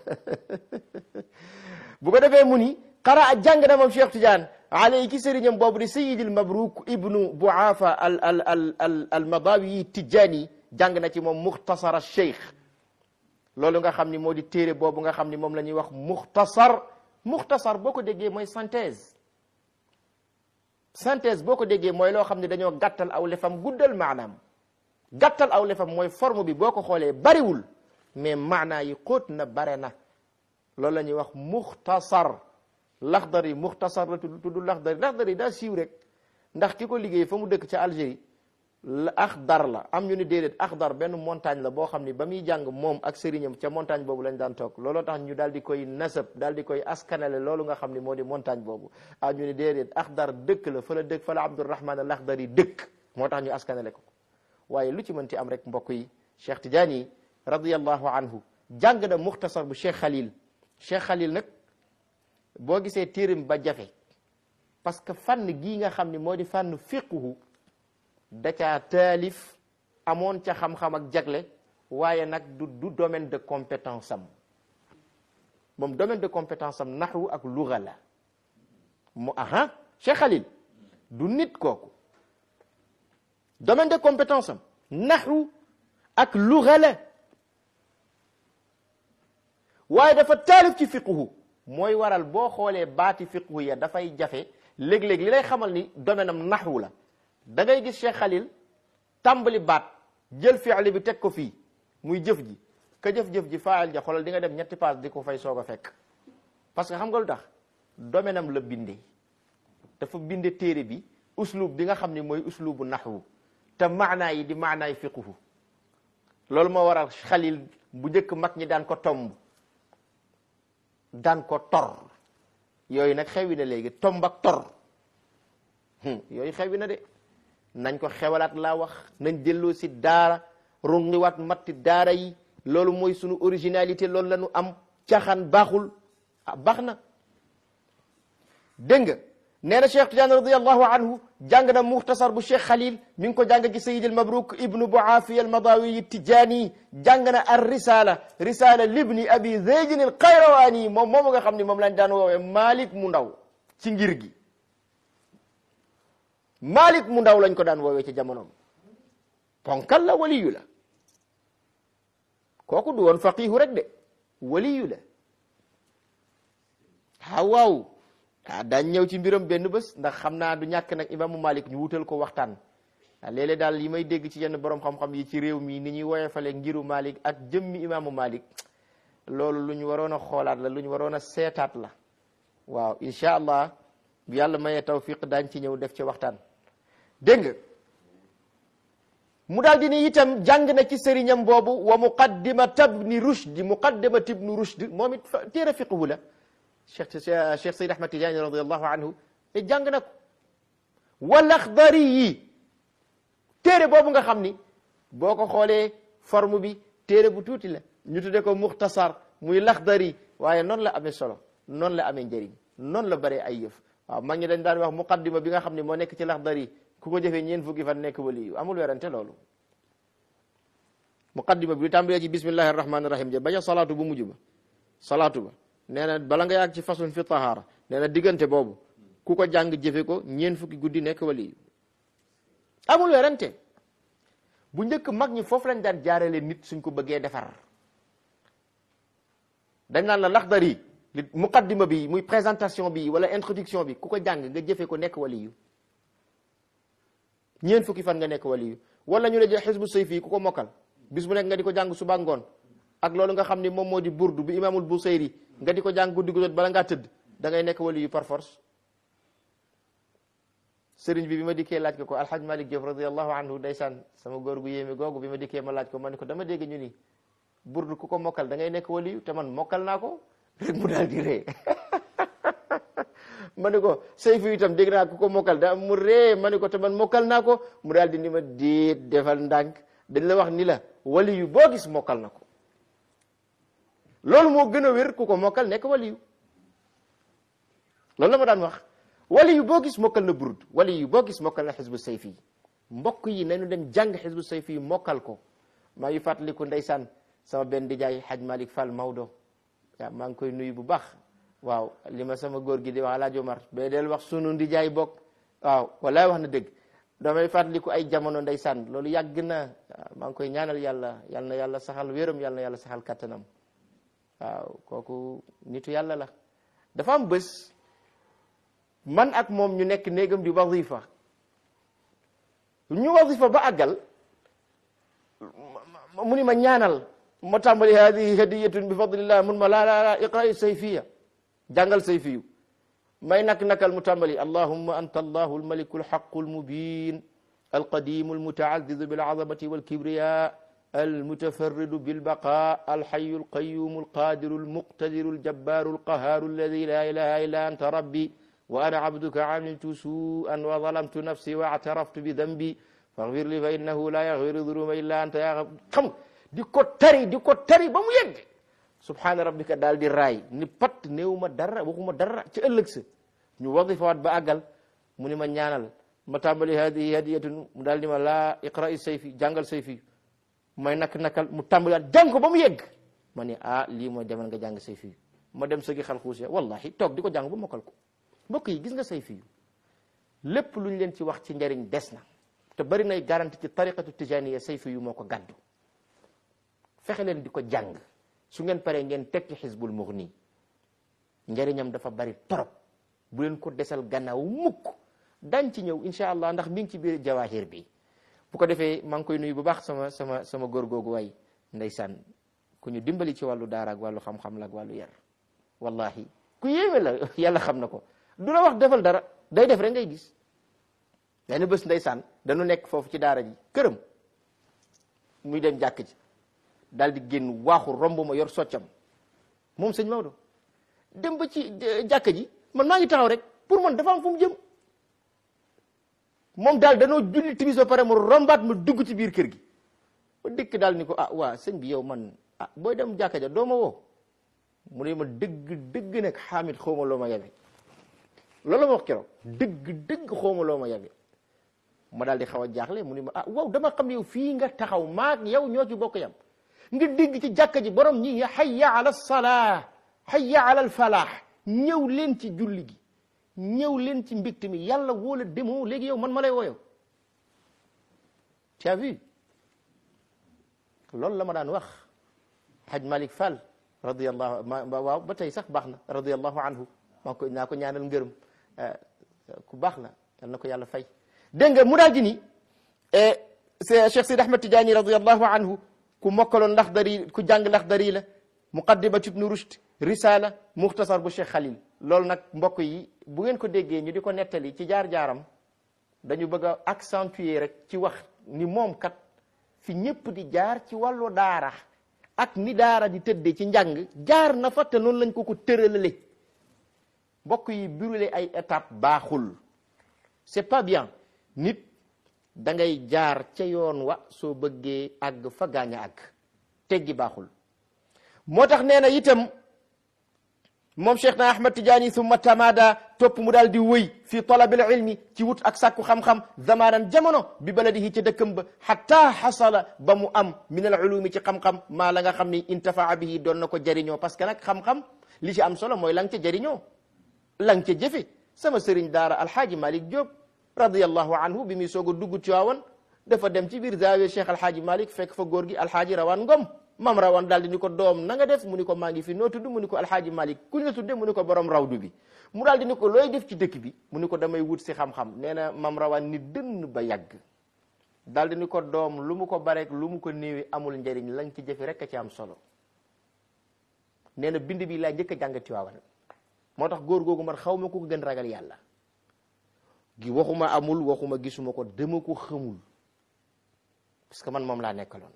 bu ko defee mu ni xara jàng na moom Cheikh Tidiane alay ki sëriñam boobu di sayidil mabruk ibnu buafa al al al al al madawi tijani jàng na ci moom muxtasar cheikh loolu nga xam ni moo di téere boobu nga xam ni moom la ñuy wax muxtasar muxtasar boo ko déggee mooy synthèse synthèse boo ko déggee mooy loo xam ne dañoo gàttal aw lefam guddal maanaam gàttal aw lefam mooy forme bi boo ko xoolee bariwul mais maanaa yi xóot na bare na loolu la ñuy wax muxtasar laxdari muxtasar la tudd tudd laxdari laxdari daa siiw rek ndax ki ko liggéey fa mu dëkk ca Algérie la axdar la am ñu ni déedéet axdar benn montagne la boo xam ni ba muy jàng moom ak sëriñam ca montagne boobu lañ daan toog looloo tax ñu daal di koy nasab daal di koy askanale loolu nga xam ni moo di montagne boobu ah ñu ni déedéet axdar dëkk la fa la dëkk fa la Abdurahman al Axdari dëkk moo tax ñu askanale ko waaye lu ci mënti am rek mbokk yi Cheikh Tidiane yi radiyallahu anhu jàng na muxtasar bu Cheikh Khalil Cheikh Khalil nag boo gisee téeram ba jafe parce que fànn gii nga xam ni moo di fànn fiqhu da caa taalif amoon ca xam-xam ak jagle waaye nag du du domaine de compétence am moom domaine de compétence am naxwu ak luga la mu aha Cheikh Khalil du nit kooku domaine de compétence am naxwu ak luga la waaye dafa taalif ci fiqhu mooy waral boo xoolee baati fiqhu ya dafay jafe léeg-léeg li lay xamal ni domaine am naxwu la da ngay gis Cheikh Khalil tàmbali baat jël fi'li bi teg ko fii muy jëf ji ka jëf-jëf ji faayal ja xoolal di nga dem ñetti paas di ko fay soog a fekk parce que xam nga lu tax domaine am la binde dafa binde téere bi uslub bi nga xam ne mooy uslubu naxwu te maanaa yi di maanaay fiqhu loolu moo waral Khalil bu njëkk mag ñi daan ko tomb daan ko tor yooyu nag xewi na léegi tomb ak tor yooyu xewi na de nañ ko xewalaat laa wax nañ delloo si daara rungiwaat matti daara yi loolu mooy sunu originalité loolu la ñu am caaxaan baaxul ah baax na dégg nga nee na Cheikh Tidiane radiallahu anhu jàng na muxtasar bu Cheikh Khalil mi ngi ko jàng ci Sayid al Mabruk ibnu Buafi al Madawi Tijani jàng na ar risala risala libni abi Zaydin al Qayrawani moom moomu nga xam ne moom lañ daan woowee Malik mu ndaw ci ngir gi Malik mu ndaw lañ ko daan woowee ci jamonoom ponkal la waliyu la kooku du woon faqihu rek de waliyu la ah waaw ah daañ ñëw ci mbiram benn bés ndax xam naa du ñàkk nag imaamu Malik ñu wutal ko waxtaan ah léeg-léeg daal yi may dégg ci yenn borom xam-xam yi ci réew mi ni ñuy woyofale ngiru Malik ak jëmmi imaamu Malik loolu lu ñu waroon a xoolaat la lu ñu waroon a seetaat la waaw incha allah bu yàlla mayee tawfiq daañ ci ñëw def ci waxtaan dégg nga mu daal di ni itam jàng na ci sëriñam boobu wa muqaddimat ibni rushd muqaddimat ibni rushd moom it téere fiqhu la cheikh cheikh Sayyid Ahmad Tidiane radiallahu anhu te jàng na ko wal Axdari yi téere boobu nga xam ni boo ko xoolee forme bi téere bu tuuti la ñu tudde ko muxtasar muy Laxdari waaye noonu la amee solo noonu la amee njëriñ noonu la bëree ay yëf waaw mag ñi dañ daan wax muqaddima bi nga xam ne moo nekk ci Laxdari ku ko jëfee ñeen fukki fan nekk wali yu amul werante loolu muqaddima bi tàmbalee ci bismillahi rahmaani rahim ja bañ a salaatu bu mujj ba salaatu ba nee na bala nga yàgg ci façon fi tahaara nee na diggante boobu ku ko jàng jëfe ko ñeen fukki guddi nekk wali amul werante bu njëkk mag ñi foofu lañ daan jaarale nit suñ ko bëggee defar dañ naan la laxdari li muqaddima bi muy présentation bi wala introduction bi ku ko jàng nga jëfe ko nekk wali yu ñeen fukki fan nga nekk wali yu wala ñu la jël xisbu sayfi ku ko mokkal bis bu nekk nga di ko jàng suba ngoon ak loolu nga xam ni moom moo di burdu bi imaamul busayri nga di ko jàng guddi gu jot bala ngaa tëdd da ngay nekk wali yu par force sëriñ bi bi ma dikkee laaj ko ko alhaj malik Diop radiallahu anhu ndeysaan sama góor gu yéeme googu bi ma dikkee ma laaj ko ma ne ko dama dégg ñu ni burdu ku ko mokkal da ngay nekk wali yu te man mokkal naa ko rek mu daal di ree ma ne ko sayfu itam dégg naa ku ko mokkal da mu ree ma ne ko te man mokkal naa ko mu daal di ni ma déet defal ndànk dañ la wax ni la wali yu boo gis mokkal na ko loolu moo gën a wér ku ko mokkal nekk wali yu loolu la ma daan wax wali yu boo gis mokkal na burd wali yu boo gis mokkal na xisbu sayfi mbokk yi nañu dem jàng xisbu sayfi yi mokkal ko maa ngi fàttaliku ndeysaan sama benn dijaay Haj Malik Fall Maodo waaw maa ngi koy nuyu bu baax waaw li ma sama góor gi di wax Alaaji Omar ba del wax sunu ndijaay bokk waaw walaay wax na dëgg damay fàttaliku ay jamono ndeysaan loolu yàgg na maa ngi koy ñaanal yàlla yal na yàlla saxal wéram yal na yàlla saxal kattanam waaw kooku nitu yàlla la dafa am bés man ak moom ñu nekk néegam di wazifa ñu wazifa ba àggal mu ni ma ñaanal ma tàmbali hadihi hadiyatun bi fadlillah mun ma laa laa laa iqra'i sayfiya jàngal sayfiyu may nak nakal mu tàmbali allahumma anta allahu almaliku alhaqu almubin alqadimu almutaazizu bilazamati walkibriya almutafarridu bilbaqa alhayu alqayumu alqadiru almuqtadiru aljabbaru alqaharu alladi la ilaha illa anta rabbi wa ana abduka amiltu su'an wa zalamtu nafsi wa i'taraftu bi dambi faghfir li fa innahu la yaghfiru dhunuba illa anta ya xam di ko tari di ko tari ba mu yegg subhaana rabbika daal di raay ni pat néew ma dara waxuma dara ci ëllëg sa ñu wadifawaat ba àggal mu ni ma ñaanal ma tàmbali hadihi hadiyatun mu daal di ma laa iqra'i sayfi jàngal sayfi may nak nakal mu tàmbaliwaat jàng ko ba mu yegg ma ni ah lii mooy demal nga jàng sayfi ma dem sëgi xal xuus ya wallahi toog di ko jàng ba mokkal ko mbokk yi gis nga sayfi lépp lu ñu leen ci wax ci njariñ des na te bari nay garanti ci tariqatu tijaniya sayfi yu moo ko gàddu fexe leen di ko jàng su ngeen paree ngeen teg ci xisbul mughni njëriñam dafa bari torop bu leen ko desal gannaaw mukk dañ ci ñëw incha allah ndax mi ngi ci biir jawahir bi bu ko defee maa ngi koy nuyu bu baax sama sama sama góor googu waay ndeysaan ku ñu dimbali ci wàllu daara ak wàllu xam-xam la ak wàllu yar wallahi ku yéeme la yàlla xam na ko du la wax defal dara day def rek ngay gis benn bés ndeysaan dañu nekk foofu ci daara ji këram muy dem jàkk ji daal di génn waaxu romb ma yor soccam moom sëñ Maodo dem ba ci jàkka ji man maa ngi taxaw rek pour man dafa am fu mu jëm moom daal danoo julli timis ba pare mu rombaat ma dugg ci biir kër gi ma dëkk daal ni ko ah waa sëñ bi yow man ah booy dem jàkka ja doo ma woo mu ne ma dëgg dëgg nag xaamit xawma loo ma yabe loolu ma wax keroog dëgg dëgg xawma loo ma yabe ma daal di xaw a jaaxle mu ne ma ah waaw dama xam yow fii nga taxaw maak yow ñoo ci bokk yam nga dégg ci jàkka ji borom ñi hayya ala salaa hayya ala al falaax ñëw leen ci julli gi ñëw leen ci mbégte mi yàlla wóola demoo léegi yow man ma lay wooyow tu as vu loolu la ma daan wax haj malik fall radiallahu ma waaw ba tey sax baax na radiallahu anhu maa ko naa ko ñaanal ngërëm ku baax la yal na ko yàlla fay dégg nga mu daal di ni Cheikh Sidi Ahmed Tidiane radiallahu anhu ku mokkaloon Laxdari ku jàng Laxdari la muqaddimat ibnu rushd risala muxtasar bu Cheikh Khalil loolu nag mbokk yi bu ngeen ko déggee ñu di ko nettali ci jaar-jaaram dañu bëgg a accentuer rek ci wax ni moom kat fi ñëpp di jaar ci wàllu daara ak ni daara di tëddee ci njàng jaar na fa te noonu lañ ko ko tëralale mbokk yi brûler ay étape baaxul c'est pas bien nit da ngay jaar ca yoon wa soo bëggee àgg fa gaañ a àgg teggi baaxul moo tax nee na itam moom cheikh na ahmad tijaani summa tamada topp mu daal di wëy fi talabil ilmi ci wut ak sàkku xam-xam zamanan jamono bi baladihi ca dëkkam ba hatta xasala ba mu am min al ulumi ci xam-xam maa la nga xam ni intafaa bihi doon na ko jëriñoo parce que nag xam-xam li ci am solo mooy la nga ca jëriñoo la nga ca jëfe sama sëriñ daara alhaaji malik Diop radiallahu anhu bi muy soog a dugg Tiwaawan dafa dem ci biir zaawiya cheikh alhaaji malik fekk fa góor gi alhaaji rawaan ngom mam rawan daal di ni ko doom na nga def mu ni ko maa ngi fi noo tudd mu ni ko alhaaji malik kuñ la tudde mu ni ko borom rawdu bi mu daal di ni ko looy def ci dëkk bi mu ni ko damay wut si xam-xam nee na mam rawan ni dënn ba yàgg daal di ni ko doom lu mu ko bareek lu mu ko néewi amul njëriñ lañ ci jëfe rek a ci am solo nee na bind bi laa njëkk a jàng Tiwaawan moo tax góor googu man xaw ma ko gën ragal yàlla gi waxuma amul waxuma gisuma ko dama ko xamul parce que man moom laa nekkaloon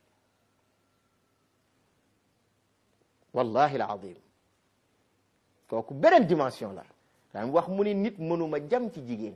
wallahi alazim kooku beneen dimension la daan wax mu ni nit mënuma jam ci jigéen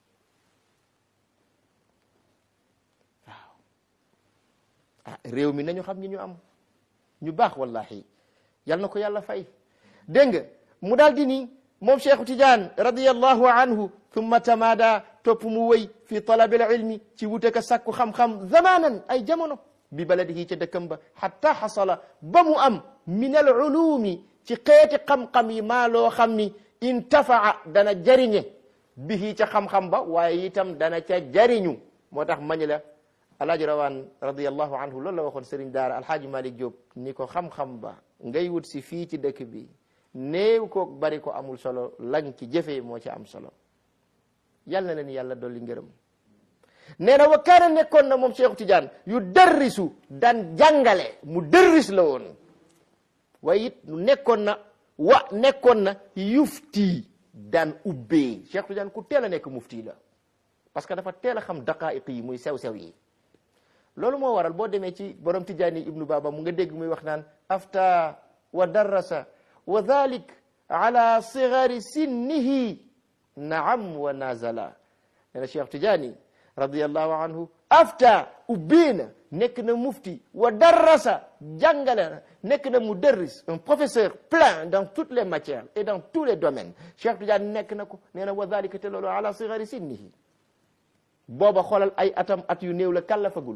waaw ah réew mi nañu xam ñi ñu am ñu baax wallahi yal na ko yàlla fay dégg nga mu daal di ni moom Cheikh Tidiane radiyallahu anhu thumma tamada topp mu wëy fi talabil ilmi ci wute ka sakku xam-xam zamanan ay jamono bi baladihi ca dëkkam ba hatta xasala ba mu am min al ulumi ci xeeti xam-xam yi maa loo xam ni intafaa dana jariñe bihi ca xam-xam ba waaye itam dana ca jariñu moo tax mañ la alaaji rawaan radiallahu anhu loolu la waxoon sëriñ daara alhaaji malik Diop ni ko xam-xam ba ngay wut si fii ci dëkk bi néew ko bari ko amul solo lañ ci jëfee moo ci am solo yal na leen yàlla dolli ngërëm nee na wa kaana nekkoon na moom Cheikh Tidiane yu dërrisu daan jàngale mu dërris la woon waaye it nekkoon na wa nekkoon na yufti daan ubbee Cheikh Tidiane ku teel a nekk mufti la parce que dafa teel a xam daqaa'iq yi muy sew-sew yi loolu moo waral boo demee ci borom Tijaani ibnu Baba mu nga dégg muy wax naan afta wa darrasa wa dhalik ala sigari sinnihi naam wa nazala nee na Cheikh Tijaani radiallahu anhu afta ubbiina nekk na mufti wa darrasa jàngale na nekk na mudarris un professeur plein dans toutes les matières et dans tous les domaines Cheikh Tidiane nekk na ko nee na wa dhalika te loolu ala sigari sinnihi booba xoolal ay atam at yu néew la kallafagul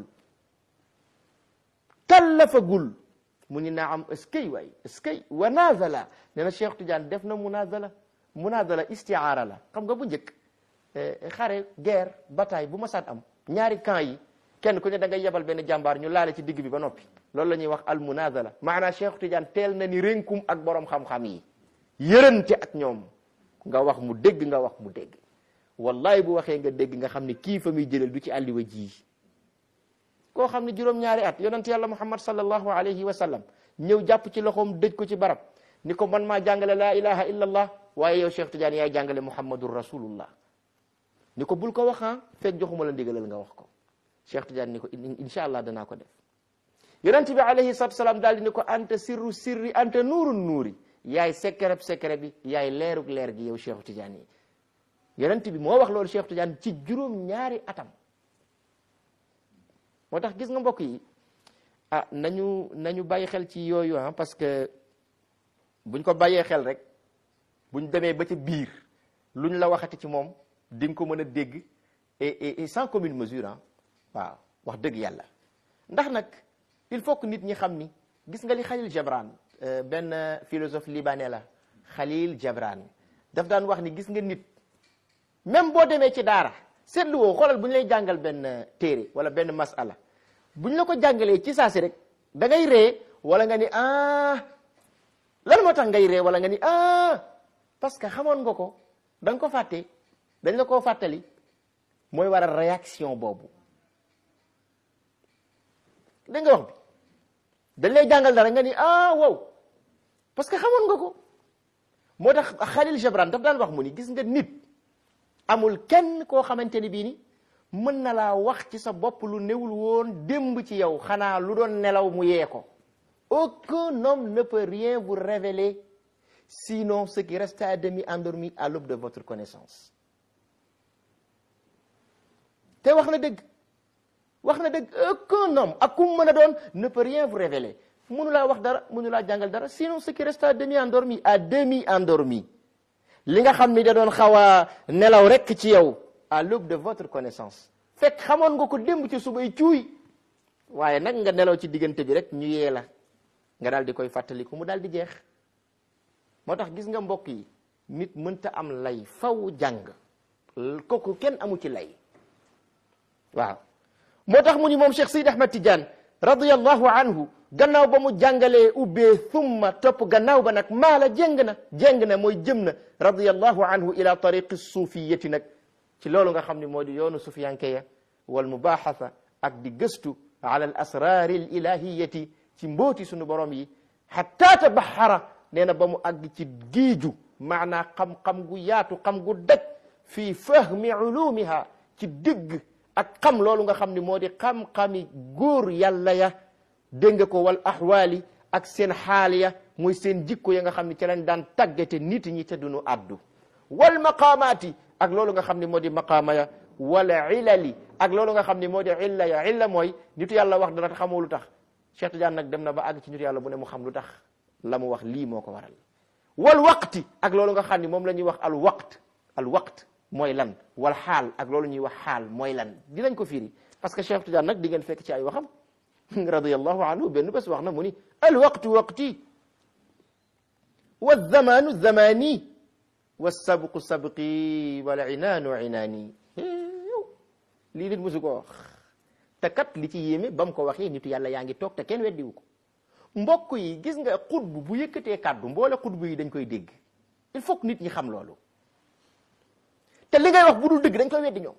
kallafagul mu ni naa am eskay waay eskay wa nazala nee na Cheikh Tidiane def na munazala munazala istiaara la xam nga bu njëkk xare guerre bataille bu ma saan am ñaari camp yi kenn ku ne da ngay yebal benn jàmbaar ñu laale ci digg bi ba noppi loolu la ñuy wax al munazala maanaam Cheikh Tidiane teel na ni rénkum ak borom xam-xam yi yërënte ak ñoom nga wax mu dégg nga wax mu dégg wallahi bu waxee nga dégg nga xam ne kii fa muy jëlal du ci àlliwa ji koo xam ne juróom-ñaari at yonent yàlla muhammad sallallahu alayhi wa sallam ñëw jàpp ci loxoom dëj ko ci barab ni ko man maa jàngale laa ilaha illa allah waaye yow Cheikh Tidiane yaay jàngale muhammadur rasulullah ni ko bul ko wax ah fekk joxuma la ndigalal nga wax ko Cheikh Tidiane ni ko incha allah danaa ko def yonent bi alayhi salatu salaam daal di ni ko anta sirru sirri anta nuurun nuuri yaay secret secret bi yaay leerug leer gi yow Cheikh Tidiane yi yonent bi moo wax loolu Cheikh Tidiane ci juróom ñaari atam moo tax gis nga mbokk yi ah nañu nañu bàyyi xel ci yooyu ah parce que buñ ko bàyyee xel rek buñ demee ba ci biir luñ la waxati ci moom di nga ko mën a dégg et et sans commune mesure ah waaw wax dëgg yàlla ndax nag il faut que nit ñi xam ni gis nga li Khalil Gibran benn philosophe libanais la Khalil Gibran daf daan wax ni gis nga nit même boo demee ci daara seetlu woo xoolal bu ñu lay jàngal benn téere wala benn masala bu ñu la ko jàngalee ci saasi rek da ngay ree wala nga ni ah lan moo tax ngay ree wala nga ni ah parce que xamoon nga ko da nga ko fàtte dañ la koo fàttali mooy waral réaction boobu da nga wax bi dañ lay jàngal dara nga ni ah wow parce que xamoon nga ko moo tax Khalil Gibran daf daan wax mu ni gis nga nit amul kenn koo xamante ni bii ni mën na laa wax ci sa bopp lu newul woon démb ci yow xanaa lu doon nelaw mu yee ko aucun homme ne peut rien vous révéler sinon ce qui reste à demi endormi à l'aube de votre connaissance te wax na dëgg wax na dëgg aucun homme ak ku mu mën a doon ne peut rien vous révéler mënu laa wax dara mënu laa jàngal dara sinon ce qui reste à demi endormi à demi endormi li nga xam ni da doon xaw a nelaw rek ci yow à l'aube de votre connaissance fekk xamoon nga ko démb ci subay cuuy waaye nag nga nelaw ci diggante bi rek ñu yee la nga daal di koy fàttaliku mu daal di jeex moo tax gis nga mbokk yi nit mënta am lay faw jàng kooku kenn amu ci lay waaw moo tax mu ni moom Cheikh Sidi Ahmad Tidiane radiyallahu anhu gannaaw ba mu jàngalee ubbee thumma topp gannaaw ba nag maala jéng na jéng na mooy jëm na radiyallahu anhu ila tariqi suufiyati nag ci loolu nga xam ne moo di yoonu sufiyanke ya wal mubaxasa ak di gëstu ala al asrari al ilahiyati ci mbooti sunu borom yi hatta tabaxara nee na ba mu àgg ci giiju maanaa xam-xam gu yaatu xam gu daj fii fahmi ulumiha ci digg ak xam loolu nga xam ni moo di xam-xami góor yàlla ya dégg nga ko wal axwaali ak seen xaal ya muy seen jikko ya nga xam ni ci lañ daan tàggate nit ñi te duñu addu wal maqaamaati ak loolu nga xam ni moo di maqaama ya wala ilali ak loolu nga xam ni moo di illa ya illa mooy nitu yàlla wax dara te xamoo lu tax Cheikh Tidiane nag dem na ba àgg ci nitu yàlla bu ne mu xam lu tax la mu wax lii moo ko waral wal waqti ak loolu nga xam ni moom la ñuy wax al waqt al waqt mooy lan wal xaal ak loolu ñuy wax xaal mooy lan dinañ ko firi parce que Cheikh Tidiane nag di ngeen fekk ci ay waxam radiyallahu anhu benn bés wax na mu ni al waqtu waqti wa zamanu zamani wa sabqu sabqi wal inaanu inaani lii nit musu ko wax te kat li ci yéeme ba mu ko waxee nitu yàlla yaa ngi toog te kenn weddiwu ko mbokk yi gis nga xutbu bu yëkkatee kàddu mboole xutbu yi dañ koy dégg il faut que nit ñi xam loolu te li ngay wax bu dul dëgg dañ koy weddi ñoom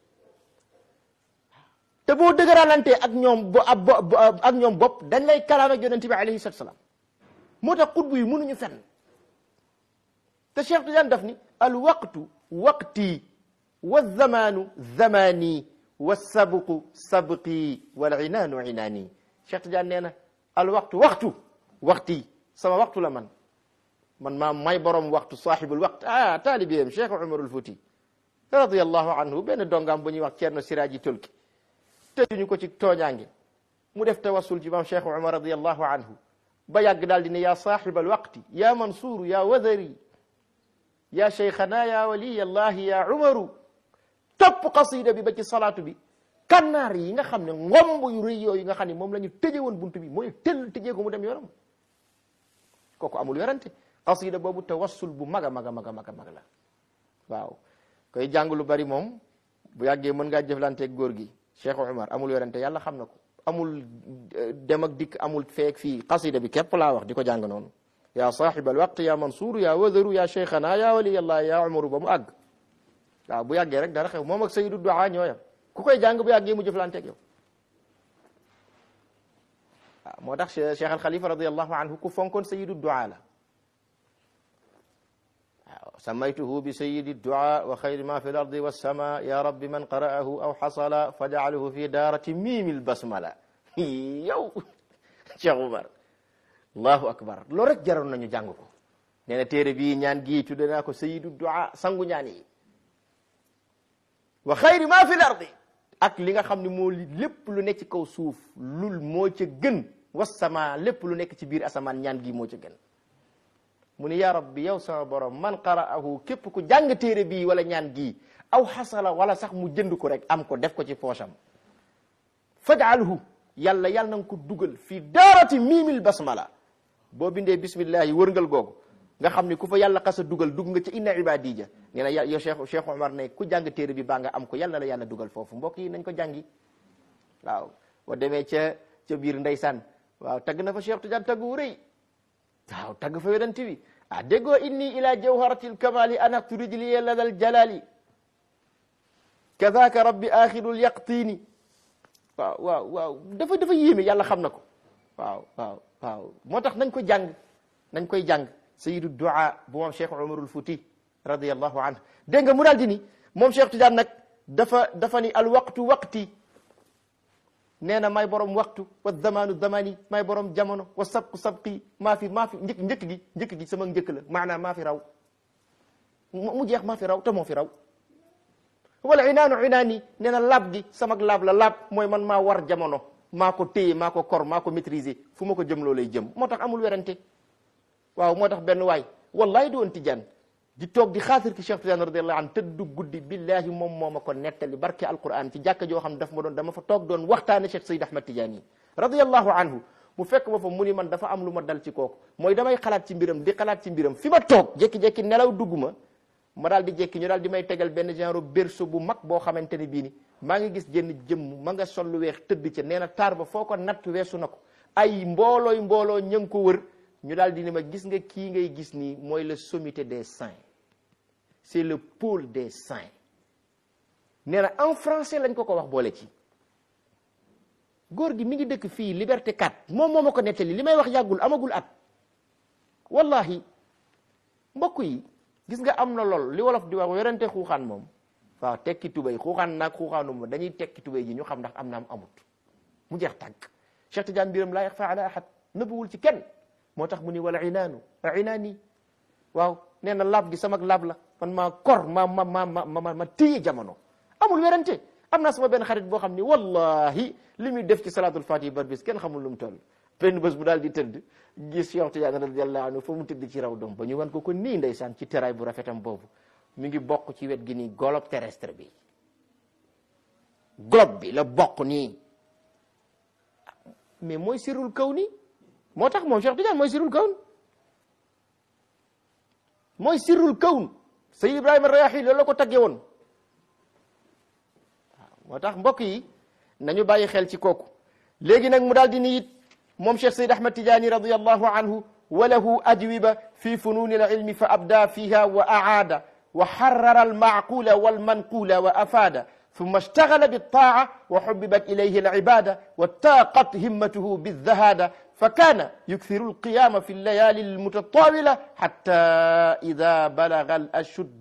te boo dëgëralantee ak ñoom bo ak ñoom bopp dañ lay kalaam ak yonent bi alayhi salatu salaam moo tax xutbu yi mënuñu fenn te Cheikh Tidiane daf ni al waqtu waqti wa zamanu zamani wa sabqu sabqi wal inaanu inaani Cheikh Tidiane nee na al waxtu waxtu waxti sama waxtu la man man maa may borom waxtu saaxibul waxt ah taalibeem Cheikh Umarul Fuuti radiyallahu anhu benn dongaam bu ñuy wax Ceerno Siraaji Tulki tëjuñu ko ci tooñaange mu def tawassul ci maam Cheikh Umar radiyallahu anhu ba yàgg daal di ne yaa saaxibal waqti yaa Mansuuru yaa Wadari yaa Cheikhana yaa waliyallahi yaa Umaru topp qasida bi ba ci salaatu bi kannaar yi nga xam ne ngomb yu rëy yooyu nga xam ne moom la ñu tëje woon buntu bi mooy tëll tëjee ko mu dem yoonam kooku amul yorante qasida boobu tawassul bu mag a mag a mag a mag a mag la waaw koy jàng lu bari moom bu yàggee mën ngaa jëflanteeg góor gi Cheikh Umar amul yorante yàlla xam na ko amul dem ak dikk amul feek fii qasida bi képp laa wax di ko jàng noonu yaa saaxibal waqt yaa mansuur yaa wadaru yaa cheikhana yaa waliyallah yaa umaru ba mu àgg waaw bu yàggee rek dara xew moom ak sayidu duaa ñooyam ku koy jàng bu yàggee mu jëflanteeg yow waaw moo tax Cheikh al Khalifa radiallahu anhu ku fonkoon sayidu duaa la waaw samaytuhu bi sayidi duaa wa xayri ma fi l ardi wassama ya rabbi man qara'ahu aw xasala fajaalahu fi daarati miimil basmala yow Cheikh Umar allahu akbar loolu rek jaroon nañu jàng ko nee na téere bii ñaan gii tudde naa ko sayidu duaa sangu ñaan yi wa xayri ma fi l ardi ak li nga xam ne moo lépp lu nekk ci kaw suuf lul moo ca gën wassama lépp lu nekk ci biir asamaan ñaan gi moo ca gën mu ni ya rabbi yow sama borom man qara'ahu képp ku jàng téere bii wala ñaan gii aw xasala wala sax mu jënd ko rek am ko def ko ci poosam faj'alhu yàlla yàlla na nga ko dugal fii daarati miimil basmala boo bindee bismillahi wërngal googu nga xam ni ku fa yàlla xasa dugal dugg nga ci inna ibadija nee na yow Cheikh Cheikh Omar ne ku jàng téere bi baa nga am ko yàlla la yàlla dugal foofu mbokk yi nañ ko jàngi waaw boo demee ca ca biir ndeysaan waaw tagg na fa Cheikh Tidiane tagg wu rëy waaw tagg fa yonent bi ah déggoo inni ila jawharatil kamali anaqtu rijliya ladal jalali kadaka rabbi axirul yaqtini waaw waaw waaw dafa dafa yéeme yàlla xam na ko waaw waaw waaw moo tax nañ ko jàng nañ koy jàng sayidu duaa bu moom cheikh umarul fuuti radiallahu anhu dégg nga mu daal di ni moom cheikh Tidiane nag dafa dafa ni al waqtu waqti nee na may borom waxtu wa zamanu zamani may borom jamono wa sabqu sabqi maa fi maa fi njëkk njëkk gi njëkk gi sama njëkk la maanaam maa fi raw mu jeex maa fi raw te moo fi raw wala inaanu inaani nee na laab gi sama laab la laab mooy man maa war jamono maa ko téye maa ko kor maa ko maîtriser fu ma ko jëm loo lay jëm moo tax amul werante waaw moo tax benn waay wallahi doon tijaan di toog di xaatir ki Cheikh Tidiane radiyallahu anhu tëddu guddi billahi moom moo ma ko nettali barke alquran ci jàkka joo xam ne daf ma doon dama fa toog doon waxtaane Cheikh Seyd Ahmad Tidiane yi radiyallahu anhu mu fekk ma fa mu ni man dafa am lu ma dal ci kooku mooy damay xalaat ci mbiram di xalaat ci mbiram fi ma toog jékki-jékki nelaw dugg ma ma daal di jékki ñu daal di may tegal benn genre berceau bu mag boo xamante ne bii ni maa ngi gis jënn jëmm ma nga sol lu weex tëdd ca nee na taar ba foo ko natt weesu na ko ay mboolooy mbooloo ña ngi ko wër ñu daal di ni ma gis nga kii ngay gis nii mooy le sommité des saints c'est le pôle des saints nee na en français lañ ko ko wax boole ci góor gi mi ngi dëkk fii liberté 4 moom moo ma ko nettali li may wax yàggul amagul at wallahi mbokk yi gis nga am na lool li wolof di wax werante xuuxaan moom waaw tekki tubéy xuuxaan naag xuuxaanu ma dañuy tekki tubéy ji ñu xam ndax am na am amut mu jeex tàgg Cheikh Tidiane mbiram laa yaxfa ala ahad nëbbuwul ci kenn moo tax mu ni wala inaanu inaani waaw nee na laab gi sama laab la man maa kor ma ma ma ma ma ma téye jamono amul werante am naa sama benn xarit boo xam ni wallahi li muy def ci salaatul fatihi bar bis kenn xamul lu mu toll benn bés bu daal di tëdd gis Cheikh Tidiane radiyallahu anhu fa mu tëdd ci raw doom ba ñu wan ko ko nii ndeysaan ci teraay bu rafetam boobu mi ngi bokk ci wet gi nii globe terrestre bi globe bi la bokk nii mais mooy sirul kaw ni moo tax moom Cheikh Tidiane mooy sirul kawn mooy sirul kawn Sayyid Ibrahima Rayahi loolu la ko taggee woon waaw moo tax mbokk yi nañu bàyyi xel ci kooku léegi nag mu daal di ni it moom Cheikh Sayyid Ahmad Tidiane radiyallahu anhu wa lahu ajwiba fi fununi al-ilmi fa abda fiha wa aada wa harrara al-ma'qula wal-manqula wa afada ثم اشتغل بالطاعة وحببت إليه العبادة واتاقت همته بالذهادة فكان يكثر القيام في الليالي المتطاولة حتى إذا بلغ الأشد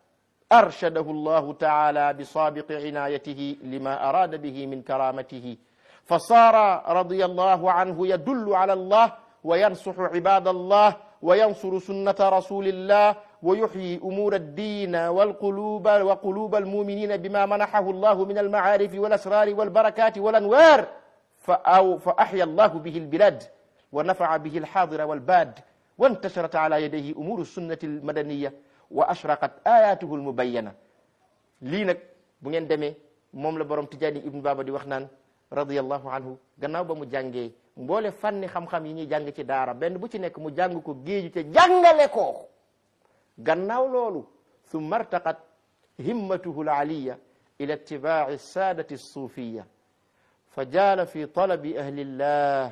أرشده الله تعالى بسابق عنايته لما أراد به من كرامته فصار رضي الله عنه يدل على الله وينصح عباد الله وينصر سنة رسول الله ويحيي أمور الدين والقلوب وقلوب المؤمنين بما منحه الله من المعارف والأسرار والبركات والأنوار فأو فأحيا الله به البلاد ونفع به الحاضر والباد وانتشرت على يديه أمور السنة المدنية وأشرقت آياته المبينة lii nag bu ngeen demee moom la borom Tijaani Ibn Baba di wax naan radiyallahu anhu gannaaw ba mu jàngee mboole fànni xam-xam yi ñuy jàng ci daara benn bu ci nekk mu jàng ko géeju te jàngale ko gannaaw loolu summa artaqat himmatuhu alaliya ila ittibaai saadati suufiya fa jaala fi talabi ahlillah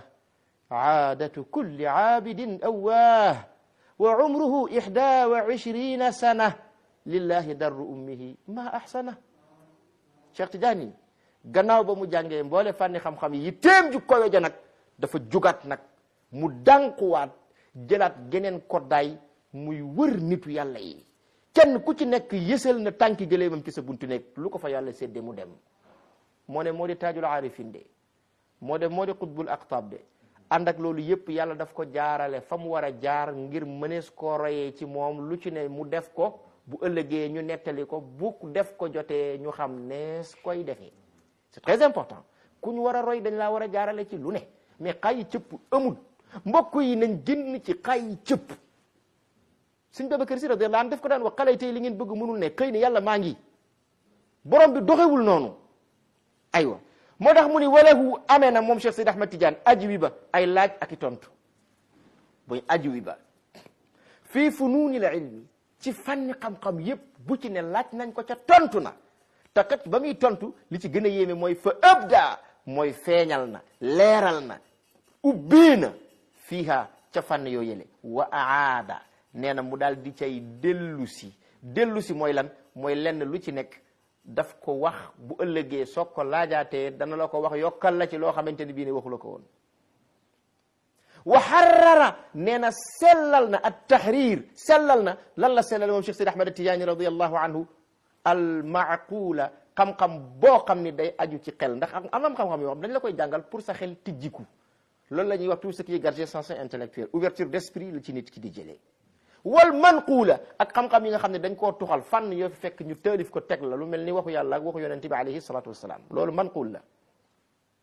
aadatu kulli aabidin awaah wa umruhu ixda wa ishrina sana lillahi darru ummihi ma ahsana Cheikh Tidiane gannaaw ba mu jàngee mboole fànni xam-xam yi téem ju koyo ja nag dafa jugaat nag mu dànkuwaat jëlaat geneen koddaay muy wër nitu yàlla yi kenn ku ci nekk yësal na tànki gëléemam ci sa buntu nekk lu ko fa yàlla séddee mu dem moo ne moo di taajul aarifin de moo de moo di xutbul aqtaab de ànd ak loolu yëpp yàlla daf ko jaarale fa mu war a jaar ngir mënees koo royee ci moom lu ci ne mu def ko bu ëllëgee ñu nettali ko bu def ko jotee ñu xam nees koy defee c'est très important ku ñu war a roy dañ laa war a jaarale ci lu ne mais xay cëpp amul mbokk yi nañ génn ci xay cëpp suñ Babacar Si radiyallahu anhu def ko daan wax xale tey li ngeen bëgg mënul ne xëy na yàlla maa ngi borom bi doxewul noonu aywa moo tax mu ni walahu amee na moom Cheikh Sidi Ahmad Tidiane ajwi ba ay laaj ak i tontu buy ajwi ba fii funuuni la ilmi ci fànni xam-xam yépp bu ci ne laaj nañ ko ca tontu na te kat ba muy tontu li ci gën a yéeme mooy fa ëbda mooy feeñal na leeral na ubbee na fiiha ca fànn yoo yële wa aada nee na mu daal di cay dellu si dellu si mooy lan mooy lenn lu ci nekk daf ko wax bu ëllëgee soog ko laajaatee dana la ko wax yokkal la ci loo xamante ni bii ne waxu la ko woon wa harrara nee na sellal na at tahrir sellal na lan la sellal moom Cheikh Sidi Ahmad Tijaani radiyallahu anhu al maaqula xam-xam boo xam ni day aju ci xel ndax am am xam-xam yoo xam dañ la koy jàngal pour sa xel tijjiku loolu la ñuy wax tout ce qui est garde sensé intellectuel ouverture d'esprit la ci nit ki di jëlee wal manquula ak xam-xam yi nga xam ne dañ koo tuxal fànn yoo fi fekk ñu taalif ko teg la lu mel ni waxu yàlla ak waxu yonente bi alayhi salatu wassalam loolu manquul la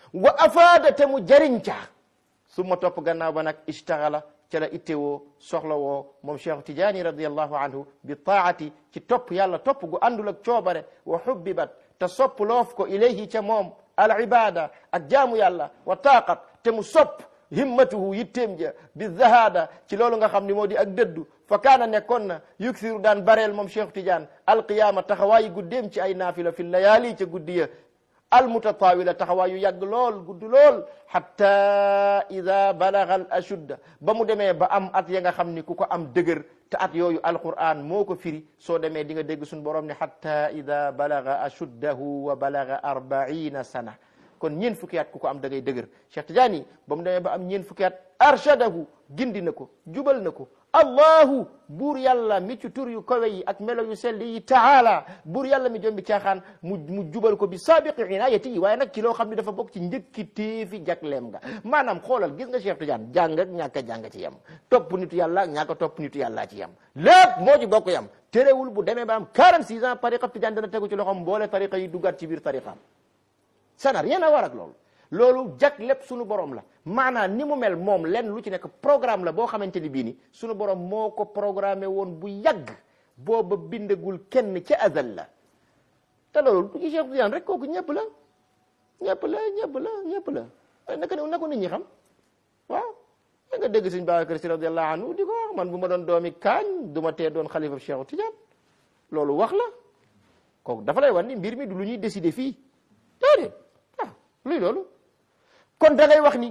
wa afaada te mu jariñ ca su ma topp gannaaw ba nag istaxala ca la ittewoo soxla woo moom cheikh tijaani radiallahu anhu bi taati ci topp yàlla topp gu àndul ak coobare wa xubbibat te sopp loof ko ilayhi ca moom al ibada ak jaamu yàlla wa taaqat te mu sopp himmatuhu yitteem ja bi zahada ci loolu nga xam ni moo di ak dëddu fa kaana nekkoon na yuksiru daan bareel moom cheikh tidiane alqiyaama taxawaayi guddeem ci ay naafila fi layaali ca guddi ya almutatawila taxawaayu yàgg lool gudd lool hatta ida balaga al ashudda ba mu demee ba am at ya nga xam ni ku ko am dëgër te at yooyu alquran moo ko firi soo demee di nga dégg suñu borom ne hatta ida balaga ashuddahu wa balaga arbaina sana kon ñeen fukki at ku ko am da ngay dëgër Cheikh Tidiane ba mu demee ba am ñeen fukki at arshadahu gindi na ko jubal na ko allahu buur yàlla mi ci tur yu kawe yi ak melo yu sell yi taala buur yàlla mi jombi caaxaan mu mu jubal ko bi saabiqi inayati yi waaye nag ci loo xam ne dafa bokk ci njëkki téefi jagleem nga maanaam xoolal gis nga Cheikh Tidiane jàng ak ñàkk a jàng ci yem topp nitu yàlla ak ñàkk a topp nitu yàlla ci yem lépp moo ci bokk yem terewul bu demee ba am 46 ans tariqa Tidiane dana tegu ci loxoom mboole tariqa yi duggaat ci biir tariqaam ça n'a rien à voir ak loolu loolu jag lépp sunu borom la maanaam ni mu mel moom lenn lu ci nekk programme la boo xamante ni bii ni sunu borom moo ko programmé woon bu yàgg booba bindagul kenn ca azal la te loolu du ci Cheikh Tidiane rek kooku ñëpp la ñëpp la ñëpp la ñëpp la naka na ko nit ñi xam waaw da nga dégg sëñ Babacar Si radiallahu anhu di ko wax man bu ma doon doomi kaañ du ma tee doon xalifa Cheikh Tidiane loolu wax la kooku dafa lay wan ni mbir mi du lu ñuy décider fii déedéet ah luy loolu kon da ngay wax ni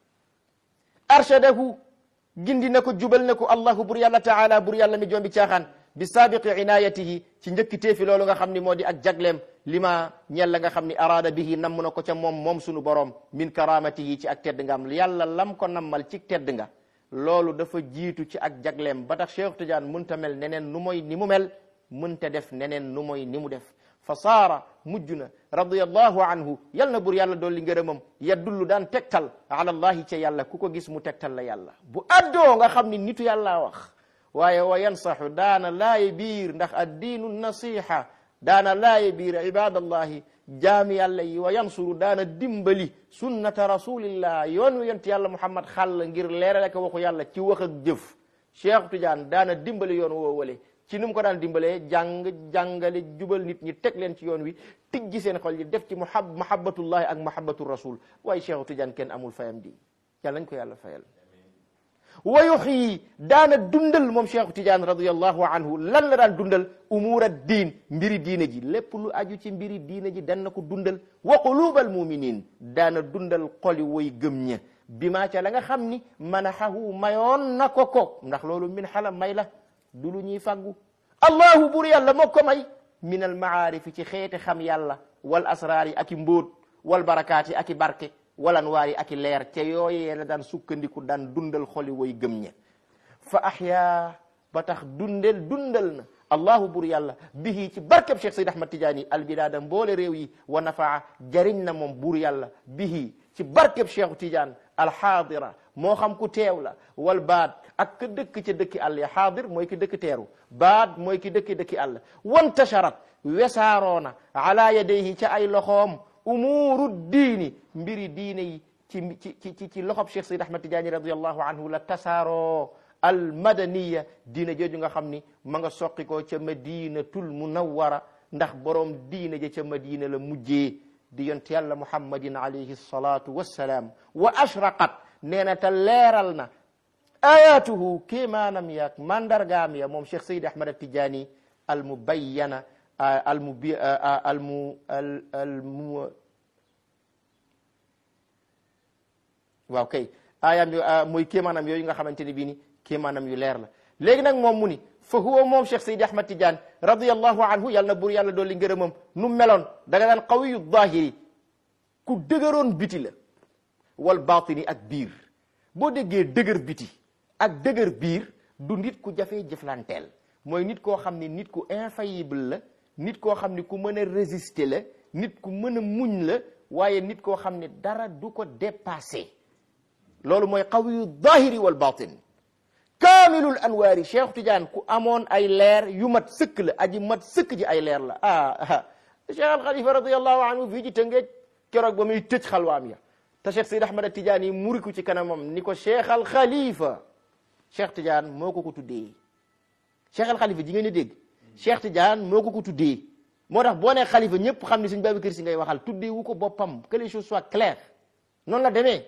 arshadahu gindi na ko jubal na ko allahu bur yàlla taala bur yàlla mi jombi caaxaan bi saabiqi inayatihi ci njëkki teefi loolu nga xam ni moo di ak jagleem lima ñel la nga xam ni araada bihi namm na ko ca moom moom sunu borom min karamatihi ci ak tedd nga am yàlla lam ko nammal ci tedd nga loolu dafa jiitu ci ak jagleem ba tax Cheikh Tidiane munta mel neneen nu mooy ni mu mel munta def neneen nu mooy ni mu def fa saara mujj na radiallahu anhu yal na bur yàlla dolli ngërëmam yaddullu daan tegtal ala allahi ca yàlla ku ko gis mu tegtal la yàlla bu addoo nga xam ni nitu yàllaa wax waaye wa yansaxu daana laaye biir ndax addiinu nasiha daana laaye biir ibadallahi jaami yàlla yi wa yansuru daana dimbali sunnata rasulillah yoon wi yont yàlla muhammad xàll ngir leerale ko waxu yàlla ci wax ak jëf Cheikh Tidiane daana dimbali yoon woo wale ci nu mu ko daan dimbalee jàng jàngale jubal nit ñi teg leen ci yoon wi tijji seen xol yi def ci muhab mahabbatullahi ak mahabbatu rasul waaye Cheikh Tidiane kenn amul fayam di yàlla nañ ko yàlla fayal wa yuxyi daana dundal moom Cheikh Tidiane radiyallahu anhu lan la daan dundal umuura diin mbiri diine ji lépp lu aju ci mbiri diine ji dan na ko dundal wa qulubal muminin daana dundal xoli way gëm ña bi maa ca la nga xam ni manaxahu mayoon na ko ko ndax loolu min xala may la du lu ñuy fàggu allahu bur yàlla moo ko may min al maarifi ci xeeti xam yàlla wal asraar yi ak i mbóot wal barakaat yi ak i barke wal anwaar yi ak i leer ca yooyee la daan sukkandiku daan dundal xoli way gëm ña fa ahyaa ba tax dundel dundal na allahu bur yàlla bihi ci barkeb Cheikh Seyd Ahmad Tidiane albilaada mboole réew yi wa nafaa jariñ na moom bur yàlla bihi ci barkeb Cheikh Tidiane alxaadira moo xam ku teew la wal baat ak ka dëkk ca dëkki àll ya xaadir mooy ki dëkk teeru baat mooy ki dëkki dëkki àll wantasharat wesaaroona ala yadayhi ca ay loxoom umuuru diini mbiri diine yi ci ci ci ci loxob Cheikh Seyd Ahmad Tidiane radiallahu anhu la tasaaroo al madaniya diine jooju nga xam ni ma nga soqi ko ca madinatul munawwara ndax borom diine ja ca madina la mujjee di yont yàlla muhammadin alayhi salatu wassalaam wa ashraqat nee na te leeral na ayatuhu kéemaanam yaak mandargaam ya moom Cheikh Seyd Ahmad Tidiane al mubayyana al mu al mu al mu waaw kay aayaam yo mooy kéemaanam yooyu nga xamante ni bii ni kéemaanam yu leer la léegi nag moom mu ni fa huwa moom Cheikh Seydi Ahmad Tidiane radiyallahu anhu yàlla na buur yàlla dolli ngërëmam nu meloon da nga daan qawiyu zahiri ku dëgëroon biti la wal batini ak biir boo déggee dëgër biti ak dëgër biir du nit ku jafee jëflanteel mooy nit koo xam ne nit ku infaillible la nit koo xam ne ku mën a résister la nit ku mën a muñ la waaye nit koo xam ne dara du ko dépassé loolu mooy qawiyu zahiri wal batin kaamilul anwaari Cheikh Tidiane ku amoon ay leer yu mat sëkk la aji mat sëkk ji ay leer la ah Cheikh al Khalifa radiyallahu anhu fii ji Tëngéej keroog ba muy tëj xalwaam ya te Cheikh Seyd Ahmad Tidiane yi muriku ci kanamam ni ko Cheikh al Khalifa Cheikh Tidiane moo ko ko tuddee Cheikh al Khalifa ji ngeen di dégg Cheikh Tidiane moo ko ko tuddee moo tax boo nee xalifa ñëpp xam ni suñ Babacar Si ngay waxal tuddee wu ko boppam que les choses soient claires noonu la demee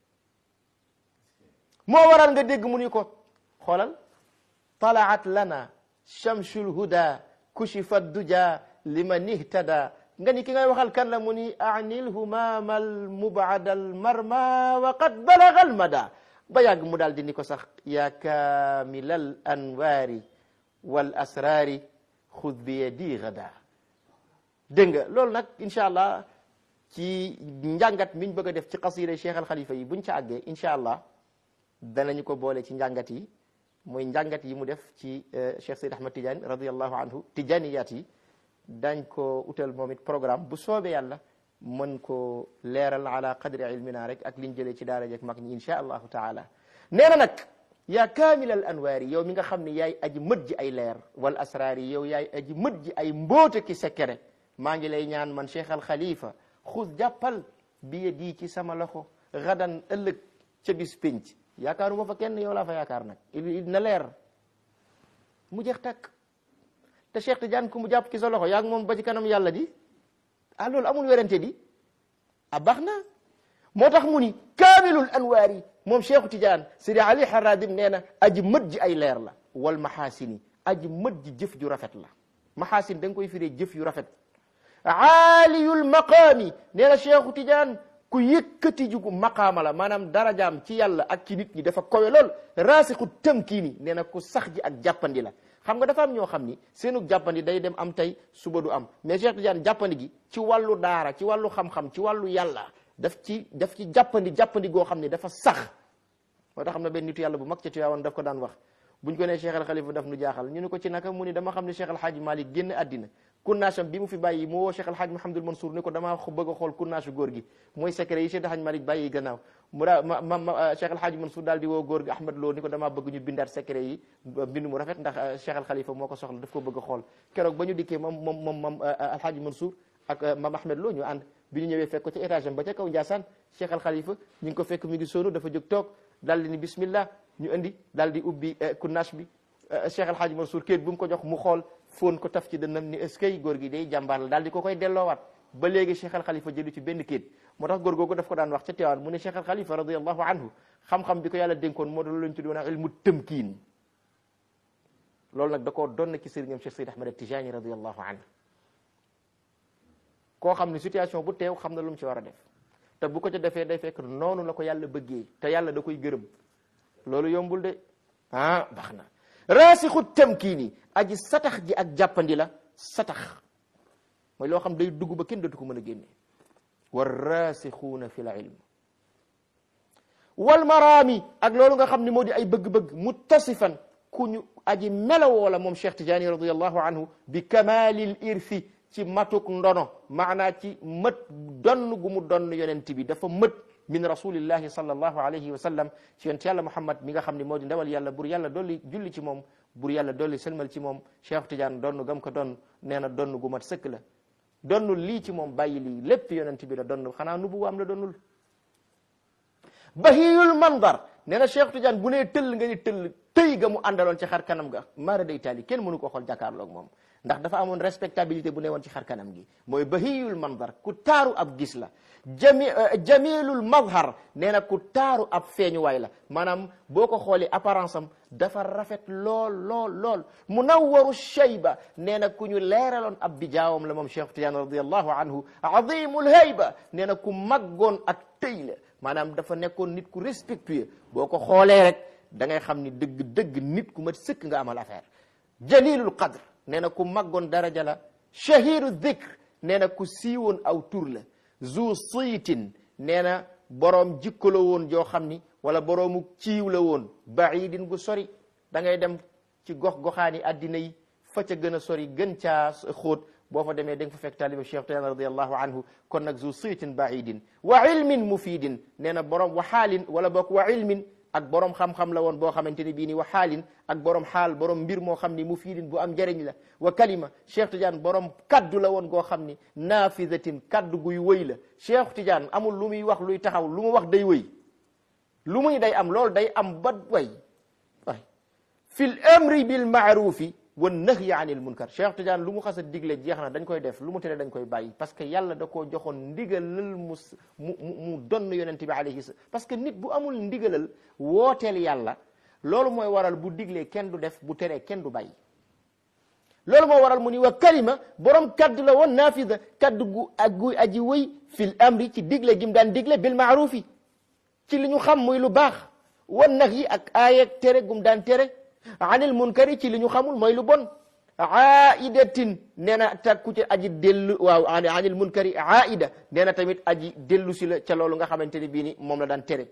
moo waral nga dégg mu ni ko xoolal talaat lana shamsul huda kushifa duja liman ihtada nga ni ki ngay waxal kan la mu ni anil humama al mubada al marma wa qad balaga al mada ba yàgg mu daal di ni ko sax ya kamilal anwaari wal asrari xud bi yadi gada dégg nga loolu nag incha allah ci njàngat miñ bëgg a def ci xasida Cheikh al Khalifa yi buñ ca àggee incha allah danañu ko boole ci njàngat yi mooy njàngat yi mu def ci Cheikh Seyd Ahmad Tidiane radiallahu anhu tijaniyat yi dañ ko utal moom it programme bu soobee yàlla mën ko leeral ala qadri ilmina rek ak liñ jëlee ci daara jek mag ñi insha allahu taala nee na nag yaa kaamil al anwaari yow mi nga xam ne yaay aji mët ji ay leer wal asraari yow yaay aji mët ji ay mbóote ki sekkere maa ngi lay ñaan man Cheikh al Khalifa xus jàppal biye di ci sama loxo gadan ëllëg ca bis pénc yaakaaruma fa kenn yow laa fa yaakaar nag il na leer mu jeex takk te Cheikh Tidiane ku mu jàpp ci sa loxo yaa ngi moom ba ci kanam yàlla di ah loolu amul werante di ah baax na moo tax mu ni kaamilul anwaar yi moom Cheikh Tidiane Sidi Ali Haradim nee na aji mët ji ay leer la wal maxaasini aji mët ji jëf ju rafet la maxaasin da nga koy firee jëf yu rafet aaliyul maqaami nee na Cheikh Tidiane ku yëkkati jugu maqaama la maanaam darajaam ci yàlla ak ci nit ñi dafa kowe lool raasixu tamkiini nee na ku sax ji ak jàppandi la xam nga dafa am ñoo xam ni seenu jàppandi day dem am tey suba du am mais Cheikh Tidiane jàppandi gi ci wàllu daara ci wàllu xam-xam ci wàllu yàlla daf ci daf ci jàppandi jàppandi goo xam ne dafa sax moo tax xam na benn nitu yàlla bu mag ca Tiwaawan daf ko daan wax buñ ko nee Cheikh al Khalifa daf nu jaaxal ñu ne ko ci naka mu ni dama xam ne Cheikh al Hadji Malick génn àddina kunnaasam bi mu fi bàyyi mu woo Cheikh al Hadji Mouhamadul Mansour ni ko damaa bëgg a xool kunnaasu góor gi mooy secret yi Cheikh al Hadji Malick bàyyi gannaaw mu daa ma ma Cheikh al Hadji Mansour daal di woo góor gi Ahmad Lo ni ko damaa bëgg ñu bindaat secret yi bind mu rafet ndax Cheikh al Khalifa moo ko soxla daf ko bëgg a xool keroog ba ñu dikkee moom moom moom moom al Hadji Mansour ak mam Ahmed Lo ñu ànd bi ñu ñëwee fekk ko ci étage am ba ca kaw Ndiassane Cheikh al Khalifa ñu ngi ko fekk mi ngi sóonu dafa jóg toog daal di ni bismillah ñu indi daal di ubbi kunnaas bi Cheikh al Hadji Mansour kéet bu mu ko jox mu xool foon ko taf ci dënnam ni est-ce que góor gi day jàmbaar la daal di ko koy delloowaat ba léegi Cheikh al Khalifa jëlu ci benn kéet moo tax góor googu daf ko daan wax ca Tiwaawan mu ne Cheikh al Khalifa radiyallahu anhu xam-xam bi ko yàlla dénkoon moo doon lañ tuddoon ilmu tëmkiin loolu nag da koo doon ci sëriñam Cheikh Seyd Ahmad Tijani radiyallahu anhu koo xam ne situation bu teew xam na lu mu ci war a def te bu ko ca defee day fekk noonu la ko yàlla bëggee te yàlla da koy gërëm loolu yombul de ah baax na raasixu tamkiini aji satax ji ak jàppandi la satax mooy loo xam day dugg ba kenn dootu ko mën a génne wa raasixuuna fi l ilm wal maraami ak loolu nga xam ne moo di ay bëgg-bëgg muttasifan ku ñu aji melawoo la moom Cheikh Tidiane radiallahu anhu bi kamalil irfi ci matuk ndono maanaa ci mët donn gu mu donn yonent bi dafa mët min rasulillahi sallallahu alayhi wa sallam ci yonent yàlla Muhammad mi nga xam ne moo di ndawal yàlla bur yàlla dolli julli ci moom bur yàlla dolli selmal ci moom Cheikh Tidiane donn gam ko donn nee na donn gu mat sëkk la donnul lii ci moom bàyyi lii lépp yonent bi la donn xanaa nubu am la donnul bahiyul mandar nee na Cheikh Tidiane bu nee tëll nga ni tëll tëy ga mu àndaloon ci xar kanam ga maara day taali kenn mënu ko xool jàkkaarloog moom ndax dafa amoon respectabilité bu ne woon ci xar kanam gi mooy bahiyul mandar ku taaru ab gis la jami jamilul mazhar nee na ku taaru ab feeñuwaay la maanaam boo ko xoolee apparence am dafa rafet lool lool lool munawwaru shayba nee na ku ñu leeraloon ab bijaawam la moom Cheikh Tidiane radiallahu anhu azimul hayba nee na ku maggoon ak tëy la maanaam dafa nekkoon nit ku respectueux boo ko xoolee rek da ngay xam ni dëgg dëgg nit ku mat sëkk nga amal affaire jalilul qadr nee na ku maggoon daraja la shahiru dhikr nee na ku siiwoon aw tur la zu siitin nee na boroom jikko la woon joo xam ni wala boroomu ciiw la woon baidin gu sori da ngay dem ci gox goxaani addina yi fa ca gën a sori gën caa xóot boo fa demee da nga fa fekk taaliba Cheikh Tidiane radiallahu anhu kon nag zu siitin baidin wa ilmin mufidin nee na boroom wa xaalin wala boog wa ilmin ak borom xam-xam la woon boo xamante ni bii ni wa xaalin ak borom xaal borom mbir moo xam ni mu fiidin bu am njëriñ la wa kalima Cheikh Tidiane borom kaddu la woon goo xam ni naafizatin kaddu guy wëy la Cheikh Tidiane amul lu muy wax luy taxaw lu mu wax day wëy lu muy day am loolu day am ba way way fil amri bil maarufi wa nahyi anil munkar Cheikh Tidiane lu mu xas a digle jeex na dañ koy def lu mu tere dañ koy bàyyi parce que yàlla da koo joxoon ndigalal mu mu mu donn yonente bi alayhi salaam parce que nit bu amul ndigalal wooteel yàlla loolu mooy waral bu diglee kenn du def bu teree kenn du bàyyi loolu moo waral mu ni wa kalima borom kaddu la woon naafida kaddu gu ak gu aji wëy fil amri ci digle gim daan digle bil maarufi ci li ñu xam muy lu baax wan nag yi ak aayeeg tere gum daan tere anil munkari ci li ñu xamul mooy lu bon aidatin nee na takku ci aji dellu waaw anil munkari aida nee na tamit aji dellu si la ca loolu nga xamante ne bii ni moom la daan tere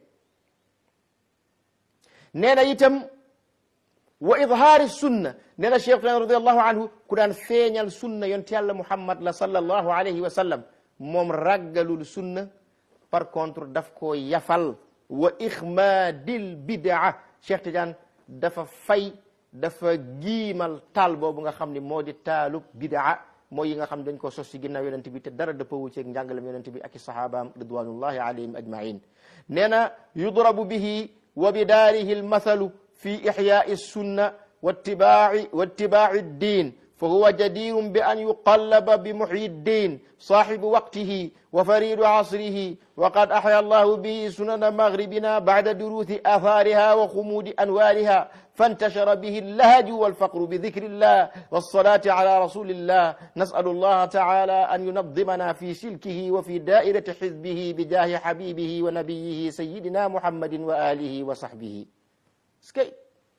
nee na itam wa idhaari sunna nee na cheikh tan radiallahu anhu ku daan feeñal sunna yonte yàlla muhammad la sallallahu alayhi wa sallam moom raggalul sunna par contre daf ko yafal wa ixmaadil bidaa cheikh Tidiane dafa fay dafa giimal taal boobu nga xam ni moo di taalub bidaa mooy yi nga xam dañ ko sos ci ginnaaw yonent bi te dara dëppawu ceeg njàngalam yonent bi ak i sahabaam ridwanullahi alayhim ajmain nee na yudrabu bihi wa bidaarihi almathalu fi ixyaai sunna wattibaaci wattibaaci ddin فهو جدير بأن يقلب بمحيي الدين صاحب وقته وفريد عصره وقد أحيا الله به سنن مغربنا بعد دروث آثارها وخمود أنوارها فانتشر به اللهج والفقر بذكر الله والصلاة على رسول الله نسأل الله تعالى أن ينظمنا في سلكه وفي دائرة حزبه بجاه حبيبه ونبيه سيدنا محمد وآله وصحبه سكي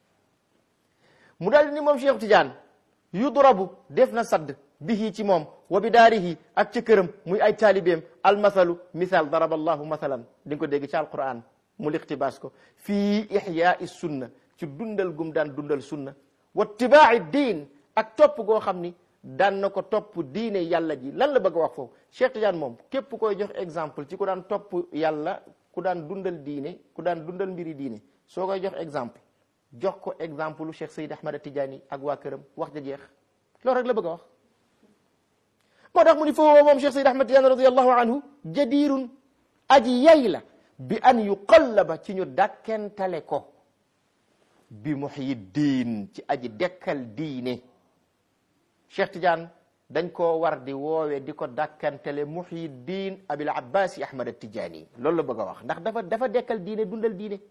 مدال نمام شيخ تجان yudrabu def na sadd bihi ci moom wa bi daarihi ak ci këram muy ay taalibeem almathalu misal daraba allahu mathalan di nga ko dégg ci alquran mu liqtibaas ko fii ixyaai sunna ci dundal gum daan dundal sunna wa tibaaci diin ak topp goo xam ni daan na ko topp diine yàlla ji lan la bëgg a wax foofu Cheikh Tidiane moom képp koy jox exemple ci ku daan topp yàlla ku daan dundal diine ku daan dundal mbiri diine soo koy jox exemple jox ko exemple lu Cheikh Seyd Ahmad Tidiane ak waa këram wax ja jeex loolu rek la bëgg a wax moo tax mu ni foofu moom Cheikh Seyd Ahmad Tidiane radiallahu anhu jadirun aji yay la bi an yuqallaba ci ñu dakkentale ko bi muhyi diin ci aji dekkal diine Cheikh Tidiane dañ koo war di woowe di ko dakkantele muhyi diin abil abbasi Ahmad Tidiane loolu la bëgg a wax ndax dafa dafa dekkal diine dundal diine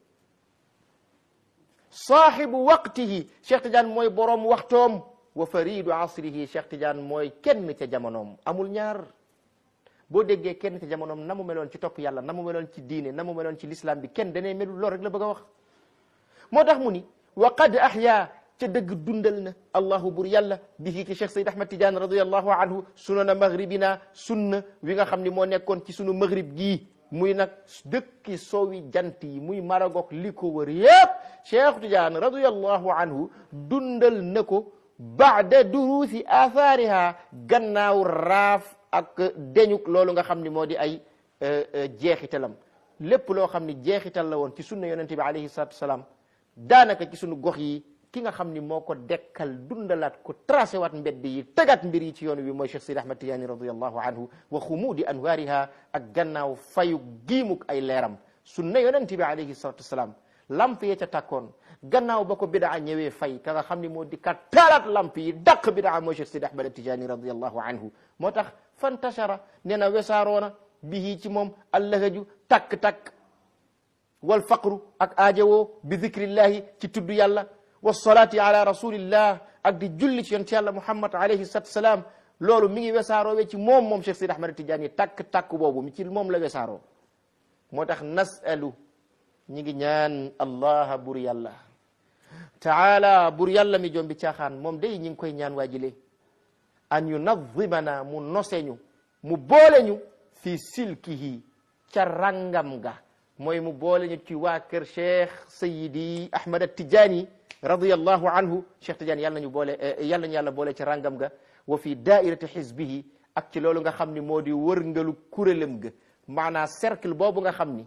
saaxibu waqtihi Cheikh Tidiane mooy boroom waxtoom wa faridu asrihi Cheikh Tidiane mooy kenn ca jamonoom amul ñaar boo déggee kenn ca jamonoom na mu meloon ci topp yàlla na mu meloon ci diine na mu meloon ci l'islam bi kenn danee melul lool rek la bëgg a wax moo tax mu ni wa qad ahya ca dëgg dundal na allahu bur yàlla bihi ci Cheikh Seyd Ahmad Tidiane radiallahu anhu sunana maghribina sunna wi nga xam ni moo nekkoon ci sunu maghrib gii muy nag dëkki soowi jant yi muy Maroc li ko wër yépp Cheikh Tidiane radiyallahu anhu dundal na ko baada duruusi athaariha gannaaw raaf ak deñuk loolu nga xam ni moo di ay jeexitalam lépp loo xam ni jeexital la woon ci sunna yonente bi alayhi salatu wasalaam daanaka ci sunu gox yi ki nga xam ni moo ko dekkal dundalaat ko tracé waat mbedd yi tegaat mbir yi ci yoon wi mooy Cheikh Sidi Ahmad Tidiane radiallahu anhu wa xumuudi anwaariha ak gannaaw fayu giimuk ay leeram sunna yonente bi alayhi salatu wasalaam lamp ya ca tàkkoon gannaaw ba ko bidaa ñëwee fay ka nga xam ni moo di kat taalaat lamp yi dàq bidaa mooy Cheikh Sidi Ahmad Tidiane radiallahu anhu moo tax fantashara nee na wesaaroona bihi ci moom allahaju takk-takk wal faqru ak aajowoo bi zikrillahi ci tudd yàlla wa salaati ala rasulillah ak di julli ci yonent yàlla muhammad alayhi salatu salaam loolu mi ngi wesaaroo ci moom moom Cheikh Sidi Ahmad Tidiane takk-takk boobu mi ci moom la wesaaroo moo tax nasalu ñi ngi ñaan allah bur yàlla taala bur yàlla mi jombi caaxaan moom day ñi ngi koy ñaan waajile an yunazimana mu noseñu mu boole ñu fi silkihi ca rangam ga mooy mu boole ñu ci waa kër cheikh sayidi ahmad tijaani radiallahu anhu cheikh tijaani yàlla nañu boole yàlla ñu yàlla boole ci rangam ga wa fi daairati xizbihi ak ci loolu nga xam ni moo di wërngalu kurélam ga maanaa cercle boobu nga xam ni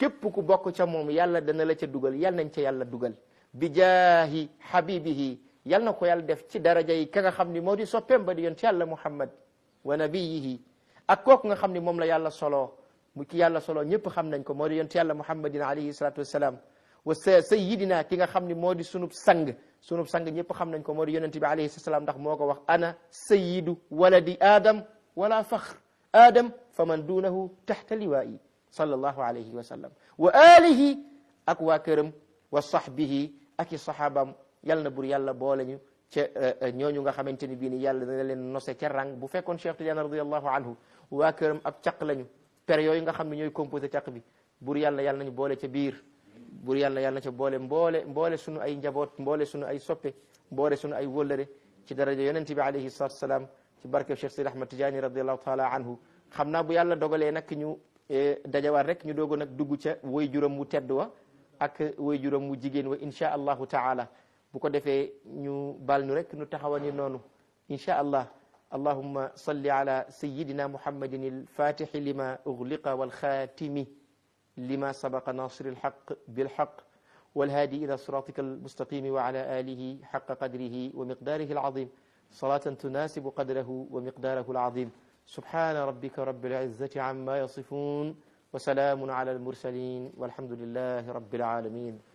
képp ku bokk ca moom yàlla dana la ca dugal yal nañ ca yàlla dugal bi jaahi habibihi yal na ko yàlla def ci daraja yi ka nga xam ni moo di soppeem ba di yonent yàlla muhammad wa nabiyihi ak kooku nga xam ni moom la yàlla solo mu ki yàlla solo ñëpp xam nañ ko moo di yonent yàlla muhammadin alayhi salatu wassalam wa sa sayidina ki nga xam ni moo di sunub sang sunub sang ñëpp xam nañ ko moo di yonent bi alayhi salaam ndax moo ko wax ana sayidu waladi adam wala faxr adam fa man duunahu taxta liwaayi sallallahu alayhi wa sallam wa alihi ak waa këram wa sahbihi ak i sahaabam yal na bur yàlla boole ñu ca ñooñu nga xamante ni bii ni yàlla dana leen nose ca rang bu fekkoon Cheikh Tidiane radiallahu anhu waa këram ab caq lañu per yooyu nga xam ne ñooy composé caq bi bur yàlla yàlla nañu boole ca biir bur yàlla yàlla na ca boole mboole mboole sunu ay njaboot mboole sunu ay soppe mboole sunu ay wóllëre ci daraja yonent bi alayhi salatu wasalaam ci barke Cheikh Sidi Ahmad Tidiane radiallahu taala anhu xam naa bu yàlla dogalee nag ñu dajawaat rek ñu doogo nag dugg ca woy juróom mu tedd wa ak woy juróom mu jigéen wa insha allahu taala bu ko defee ñu bal ñu rek ñu taxawani noonu insha allah allahumma salli ala sayidina muhammadin alfatixi lima ugliqa walxatimi lima sabaqa nasir alxaq bilxaq والهادي إلى صراطك المستقيم وعلى آله حق قدره ومقداره العظيم صلاة تناسب قدره ومقداره العظيم سبحان ربك رب العزة عما يصفون وسلام على المرسلين والحمد لله رب العالمين